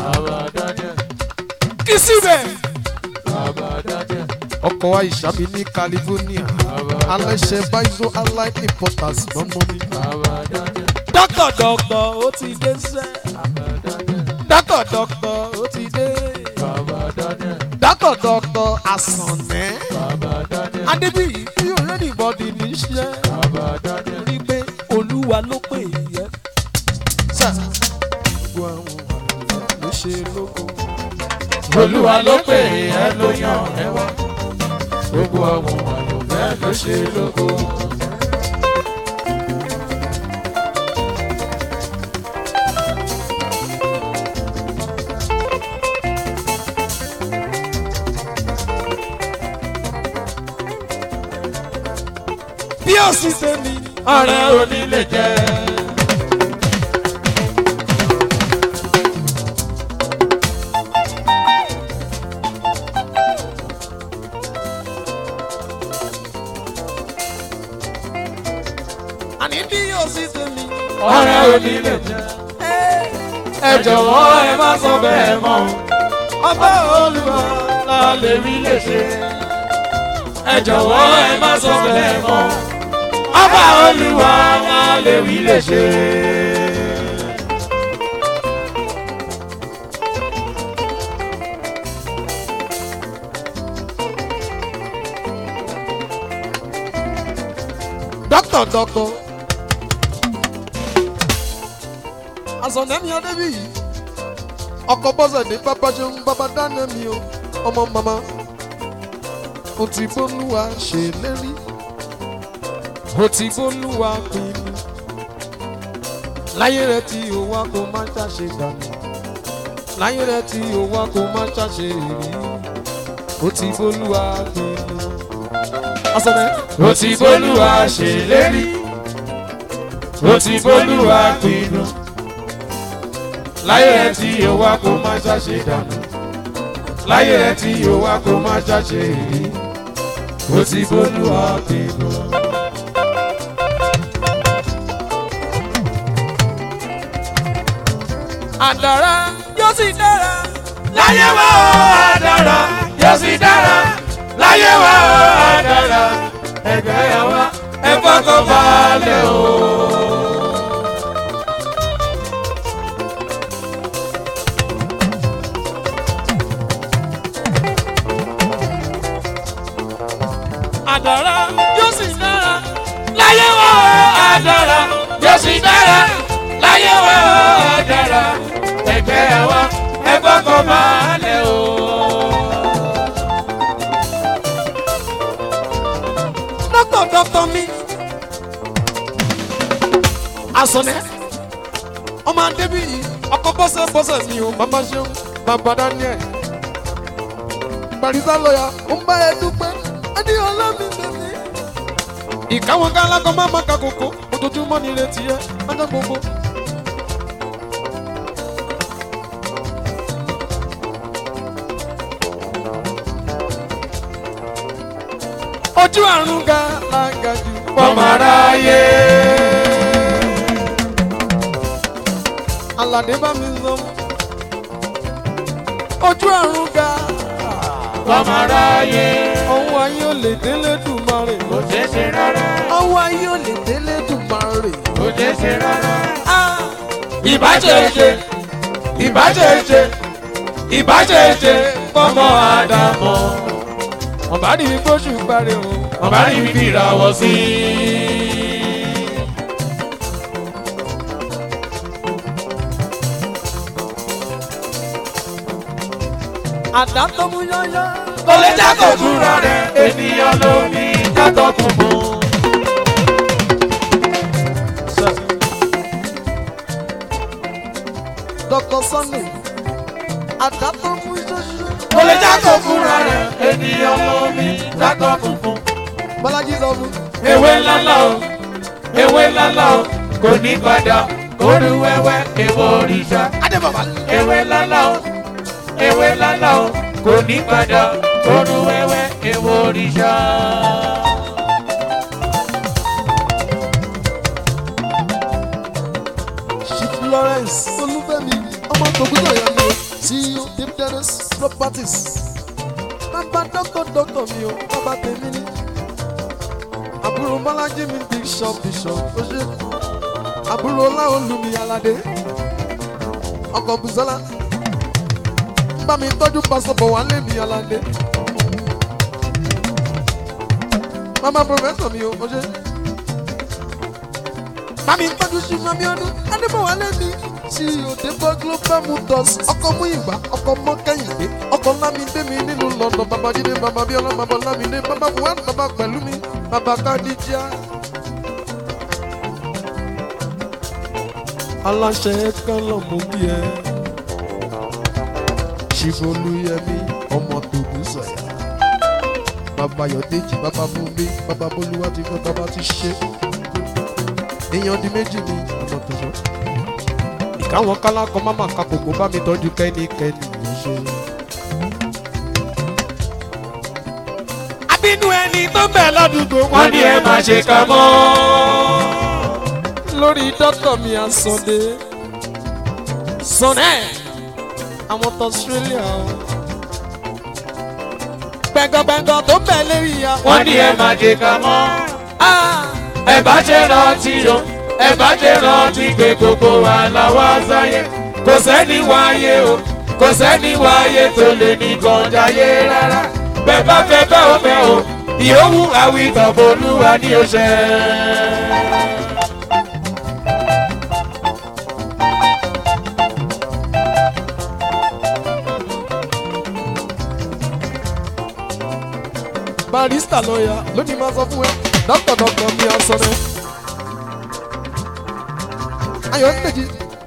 kí síbẹ̀ ọkọ̀ àìsà mi ní california aláṣẹ baizo allied importers lọ́mọ mi. dọ́kọ̀ dọ́kọ̀ ó ti dé sẹ́. dọ́kọ̀ dọ́kọ̀ ó ti dé. dọ́kọ̀ dọ́kọ̀ àsànẹ́. adébíyí tí already body ní iṣẹ́. rí pé olúwa ló pè é. sà gbogbo àwọn àlùfáà ló ṣe lóko. olúwa ló pè é ló yàn ẹ wá gbogbo àwọn àyànfẹ́ ló ṣe lógo. bí ó sì ṣe ni. ọ̀rẹ́ onílé jẹ́. àní bí ó sì ṣe ni. ọ̀rẹ́ onílé jẹ́. ẹ jọ̀wọ́ ẹ má sọ bẹ́ẹ̀ mọ́ ọba olùwà la lè rí lè ṣe. ẹ jọ̀wọ́ ẹ má sọ bẹ́ẹ̀ mọ́ ọba olúwa la lè rí lè ṣe. dọ́kítọ̀ dọ́kítọ̀ àsọ̀nẹ́mi adébíyì ọkọ̀ bọ́sẹ̀dé bàbá ṣeun bàbá dáná mi o ọmọ màmá o ti bólúwa ṣèlérí o ti bólúwa pinnu láyé rẹ tí o wá kó má ṣàṣe dànù láyé rẹ tí o wá kó má ṣàṣe rí o ti bólúwa pinnu. àsọ̀nẹ́ ó ti bólúwa ṣèlérí ó ti bólúwa pinnu láyé rẹ tí yóò wá kó má ṣàṣe dànù láyé rẹ tí yóò wá kó má ṣàṣe èrí ó ti bólúwa pinnu. àdàrà yóò sì dára. láyé wa ó àdàrà yóò sì dára láyé wa ó àdàrà ẹgbẹ́ yà wá ẹ fọkàn balẹ̀ o. àdàrà yóò sì dára. láyé wa ó àdàrà yóò sì dára láyé wa ó àdàrà ẹgbẹ́ yà wá ẹ fọkàn balẹ̀ o. dọ́kítọ̀ dọ́kítọ̀ mi. àsọ̀nẹ́ ọmọ adébíyì ọkọ̀ bọ́sẹ̀ bọ́sẹ̀ mi ò bàbá ṣeun bàbá daniel. barisa lọ́yà ó ń bá ẹ dúpẹ́ ẹni ọlọ́mi bèbí. ìkáwọn kálákọ̀ máa ma ka kókó ojoojúmọ́ ni ìrètí ẹ ọjọ́ gbogbo. ojú àrùn ga la ga jù. fọmọ aráyé. aládé bá mi lọ. ojú àrùn ga. fọmọ aráyé. ọwọ́ ayé ò lè délé dùn máa rè. kò ṣeé ṣe rárá. ọwọ́ ayé ò lè délé dùn máa rè. kò ṣeé ṣe rárá. ìbáṣeṣe ìbáṣeṣe ìbáṣeṣe fọmọ àdàmọ. ọ̀bá ní mi gbóṣù parí o. ọba rí mi bí ìràwọ̀ sí àdá tó mú yọ́yọ́. kò lè jákò fúnra rẹ̀ ènìyàn ló ní kátó kùnkùn. dr sunny àdá tó mú yọ́yọ́. kò lè jákò fúnra rẹ̀ ènìyàn ló ní kátó kùnkùn. bọ́lájí sọ fún. ewé ńláńlá o ewé ńláńlá o kò ní padà kóru wẹ́wẹ́ èwo òrìṣà. adébọ̀bá. ewé ńláńlá o ewé ńláńlá o kò ní padà kóru wẹ́wẹ́ èwo òrìṣà. Chief Lawrence Olúfẹ́mi ọmọ tògúdọ̀ yẹn mi tí ó Deep Dennis Properties. Bàbá dọ́kọ̀ dọ́kọ̀ mi ò bàbá tèmi ní. Àbúrò Bọ́lájí mi Bishop Bishop ó ṣe. Àbúrò Láolúmi Aládé. Ọkọ̀ Bùsọ́lá. Bá mi tọ́jú pásọ̀bọ̀ wálé mi Aládé. Màmá Prọfẹ̀sọ̀ mi ò ó ṣe mami tọ́jú sí mami ọdún adébọ̀wálé mi tí òde bọ́ global motors ọkọ̀ mú ìgbà ọkọ̀ mọ́ kẹ́hìndé ọkọ̀ lámìdé mi nínú london bàbá jíde bàbá bíọ́lá bàbá lámìdé bàbá buhari bàbá pẹ̀lú mi bàbá kádíjà. aláṣẹ kan lọ mú bí ẹ ṣìfolúyẹmí ọmọ tògùn sọyà bàbá yọdéjì bàbá bùnmi bàbá bolúwa ti fẹ́ bàbá ti ṣe èèyàn di méjì ní ọ̀nà tó sọ. ìkáwọn kálákọ máma ka kòkó bá mi tọ́jú kẹ́nikẹ́ni yìí ṣe. abínú ẹni tó bẹ̀ ládùúgbò wọ́n ní ẹ má ṣe kà mọ́. lórí dọ́tọ̀ mi àsọdé sọnẹ́ àwọn tó australia o. gbẹ̀ngàngbẹ̀ngàn tó bẹ̀ lérí ya. wọ́n ní ẹ má ṣe kà mọ́. ẹ bá ṣe rántí o ẹ bá ṣe rántí pé gbogbo wa la wá sáyé kò sẹ́ni wáyé o kò sẹ́ni wáyé tó lè ní kọjáyé rárá bẹ́ẹ̀ bá fẹ́ bẹ́ẹ̀ o bẹ́ẹ̀ o ìyówù àwìtàn bolúwa ní oṣẹ́. barista lọ́ọ̀yà lónìí máa sọ fún ẹ dọ́kítọ̀ dọ́kítọ̀ mi àsọdẹ. ayọ̀ ń tẹ̀jì.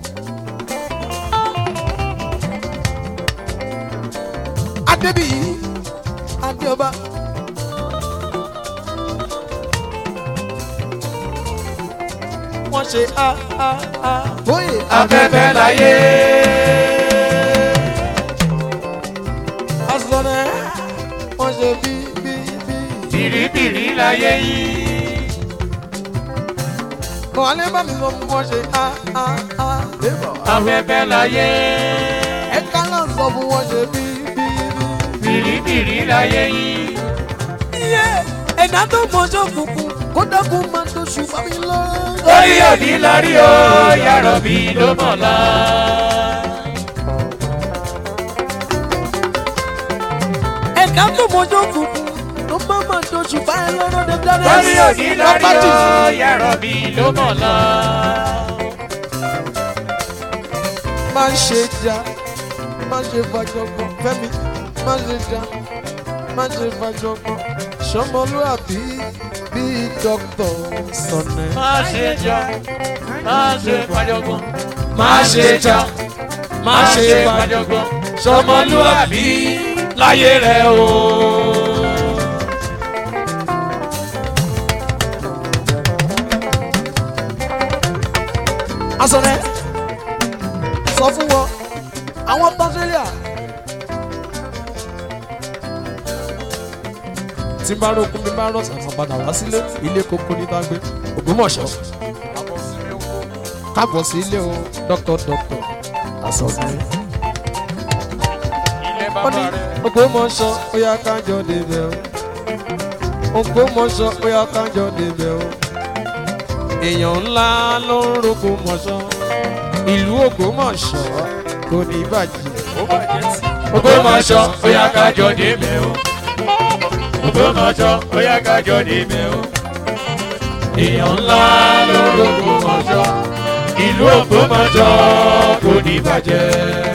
adébíyí adéọba. wọ́n ṣe a a a. bóyè afẹ́fẹ́ láyé àsọdẹ. wọ́n ṣe bí bí bí. bìrìbìrì láyé yìí. kọ́lé bá mi sọ fún wọn ṣe a a a. débọ̀. afẹ́fẹ́ láyé ẹ̀ka náà sọ fún wọn ṣe bí bí bí. bìrìbìrì láyé yìí. iye ẹ̀dá tó mọ̀jọ́ kùkùn kó dákun máa tó ṣùgbọ́n mi lọ. orí òní lórí o yàrá mi ló mọ̀ la. ẹ̀dá tó mọ̀jọ́ kùkùn ló bá máa tó ṣùgbọ́n ẹ lọ́rọ́ dẹ́dẹ́rẹ́. orí òní lórí o yàrá mi ló mọ̀ la. máa ń ṣe jà máa ń ṣe fàjọgbọ́n fẹ́mi máa ń ṣe jà máa ń ṣe fàjọgbọ́n ṣọmọlúàbí bíi dókítà sọnẹ. má ṣe jà má ṣe fàjọgbọ́n má ṣe jà má ṣe fàjọgbọ́n sọmọlúwàbí láyé rẹ o. asọ̀rẹ́ sọ fún wọn àwọn australia. tí n bá rókun mi bá rọ̀ṣà máa padà wá sílé ilé kókó ní dágbé ògbómọ̀ṣọ́ káàbọ̀ sí ilé o dọ́kítọ̀ dọ́kítọ̀ àsọ̀rẹ́. ilé wọ́n ní ògbómọ̀ṣọ́ ó yá kájọ débẹ̀ o ògbómọ̀ṣọ́ ó yá kájọ débẹ̀ o èèyàn ńlá ló ń roko mọ̀ṣọ́ ìlú ògbómọ̀ṣọ́ kò ní bàjẹ́. Ògbómọ̀ṣọ́ ó yá kájọ débẹ̀ o. Ògbómọ̀ṣọ́ ó yá kájọ débẹ̀ o. Èèyàn ńlá ló rògbòmọ̀ṣọ́. Ìlú Ògbómọ̀ṣọ́ kò ní bàjẹ́.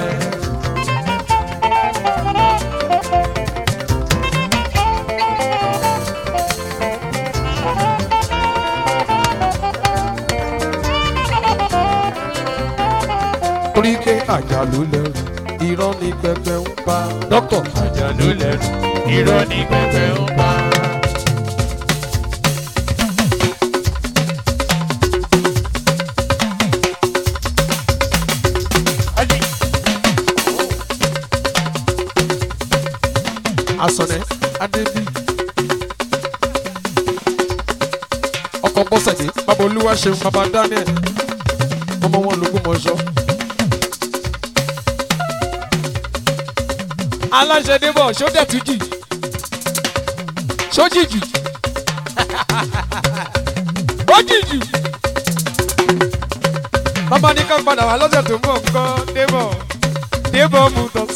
torí pé àjálù lẹ́rù irọ́ ní pẹpẹ ń pa dókítà Àjàlú lẹ́nu irọ́ ní pẹpẹ ń pa. asọ̀nẹ́ adébí ọkọ̀ bọ́sẹ̀dé bàbá olúwa ṣeun bàbá daniel ọmọ wọn lógún mọ́ṣọ́. aláṣẹ débọ̀ ṣó dẹ̀ tún jì ṣó jì jù ó jì jù bàbá ní ká padà wá lọ́sẹ̀ tó ń bọ̀ nǹkan débọ̀ débọ̀ motors.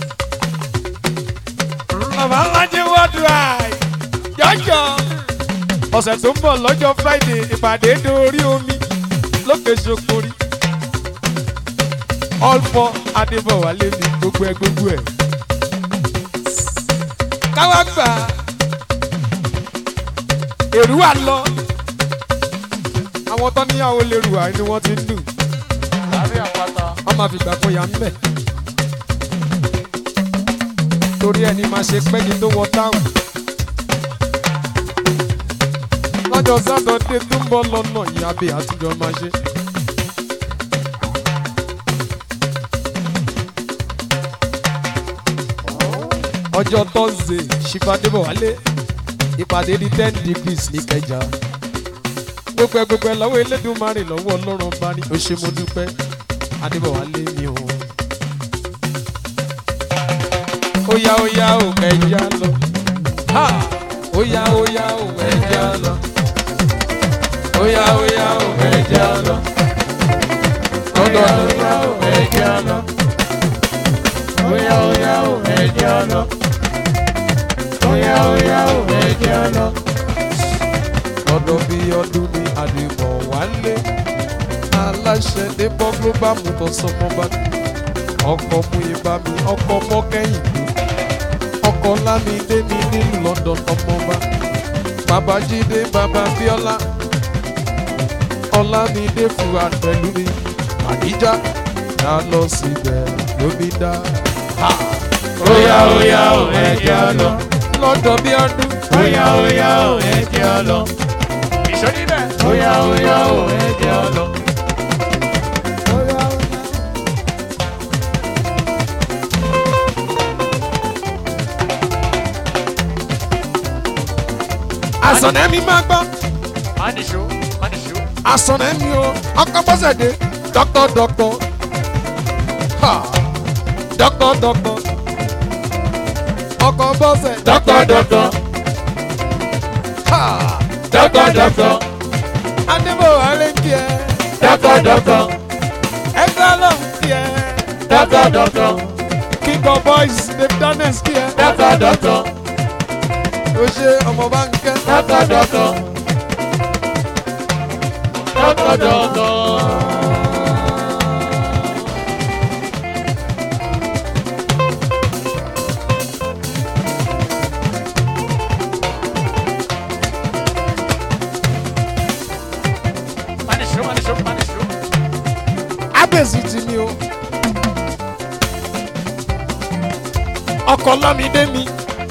bàbá ńlájẹ worldwide jọjọ ọ̀sẹ̀ tó ń bọ̀ lọ́jọ́ friday ìpàdé dórí omi lókè sokori all four adébọ̀wálé ní gbogbo ẹ gbogbo ẹ. káwá gbà èrú wa lọ àwọn tó níyàwó lérú wa ni wọ́n ti ń dùn lábẹ́ àpáta. wọ́n máa fi gbà fún ya ń bẹ̀. torí ẹni máa ṣe pẹ́ni tó wọ táwọn. lọ́jọ́ sátọ̀dé tó ń bọ̀ lọ́nà ìyábẹ̀ àtijọ́ máa ṣe. ọjọ́ tọ́sídẹ̀ẹ́ ṣìfàdébọ̀ wálé ìpàdé di ten degrees ní kẹjà gbogbo ẹ gbogbo ẹ lọ́wọ́ elédùnmarè lọ́wọ́ ọlọ́run bá ní o ṣe mo dúpẹ́ adébọ̀wálé mi o. óyá óyá ò ẹja lọ ha óyá óyá ò ẹja lọ óyá óyá ò ẹja lọ lọ́dọ̀ Óyá ó ẹjẹ́ lọ. Óyá óyá ó ẹjẹ́ lọ. Óyá óyá ó ẹjẹ́ lọ. lọ́dọ̀ bí ọdún ní adébọ̀wálé aláṣẹ débọ̀ global motors ọmọba ọkọ̀ mú ibà mi ọkọ̀ mọ́kẹ́yìn ọkọ̀ lámìdé mi nílùú london ọmọba bàbá jídé bàbá bíọ́lá ọlámìdé fúra pẹ̀lú mi àdíjà dá lọ síbẹ̀ lómi dá Óyá óyá ó ẹjẹ́ lọ. lọ́dọ̀ bí ọdún Óyá óyá ó ẹjẹ́ lọ. Ìṣó níbẹ̀. Óyá óyá ó ẹjẹ́ lọ. àsọ̀nẹ́ mi máa gbọ́. Máníṣó máníṣó. asọ̀nà mi o ọkọ bọ́sẹ̀dé dọ́kọ̀ dọ́kọ̀ ha dọ́kọ̀ dọ́kọ̀ ọkọ bọ́sẹ̀ Dọ́kọ̀ dọ́kọ̀. ha Dọ́kọ̀ dọ́kọ̀. adébọ̀wálé ń kí ẹ Dọ́kọ̀ dọ́kọ̀. ẹgbẹ́ ló ń kí ẹ Dọ́kọ̀ dọ́kọ̀. king of boys dave daniels kí ẹ Dọ́kọ̀ dọ́kọ̀. o ṣe ọmọ bá ń kẹ́ Dọ́kọ̀ dọ́kọ̀. Dọ́kọ̀ dọ́kọ̀. Máníṣó máníṣó máníṣó. abẹ́sì ti mi o ọkọ̀ lámìdé mi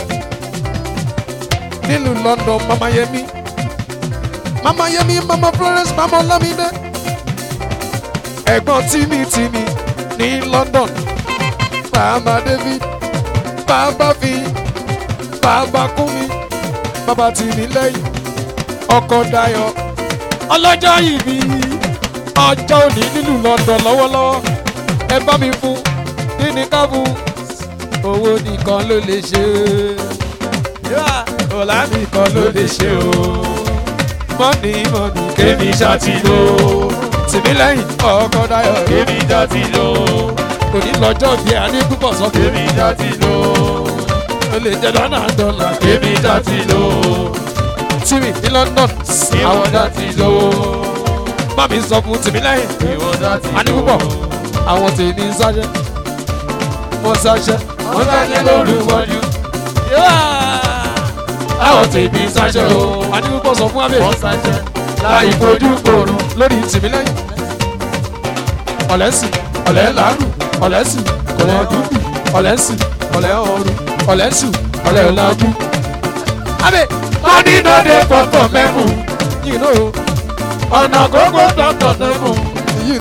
nílùú london mama yẹmi mama yẹmi mama florence mama lámìdé ẹ̀gbọ́n tìmí tìmí ní london bàbá david bàbá fi bàbá kúmi bàbá tìmí lẹ́yìn ọkọ̀ dayọ̀ ọlọ́jọ́ ìbí ọjọ́ òní nílùú london lọ́wọ́lọ́wọ́ ẹ bá mi fún kí ni ká fún owó nìkan ló lè ṣe o ọ̀la nìkan ló lè ṣe o mọ́nì mọ́nì Kémi ṣáàtì lò. tìmí lẹ́yìn ọkọ̀ dayọ̀ Kémi ṣáàtì lò. òní lọ́jọ́ bí i adé púpọ̀ sọ pé Kémi ṣáàtì lò. o lè jẹ́ lọ́nà dọ́là Kémi ṣáàtì lò. tìmí ní london Ìwọ àwọn ṣáàtì lò. bá mi sọ fún tìmí lẹ́yìn Ìwọ ṣáàtì lò. adé púpọ̀ àwọn tèmi ń sáṣẹ́ wọ́n sáṣẹ́ Wọ́n sáṣẹ́ lórúkọjú. Àwọn tèmi sáṣẹ́ o. adé púpọ̀ sọ fún abẹ́ Wọ́n sáṣẹ́ láì fojú kòrò. lórí tìmí lẹ́yìn ọ̀lẹ́sìn ọ̀lẹ́ làárù ọ̀lẹ́sìn ọ̀lẹ́ dúdú ọ̀lẹ́sìn ọ̀lẹ́ ọ̀rù ọ̀lẹ́sìn ọ̀lẹ́ ọ̀làjú. abẹ́ Money no dey for for mẹ́mú. yìí náà Ọ̀nà gbogbo tọ̀tọ̀ mẹ́mú.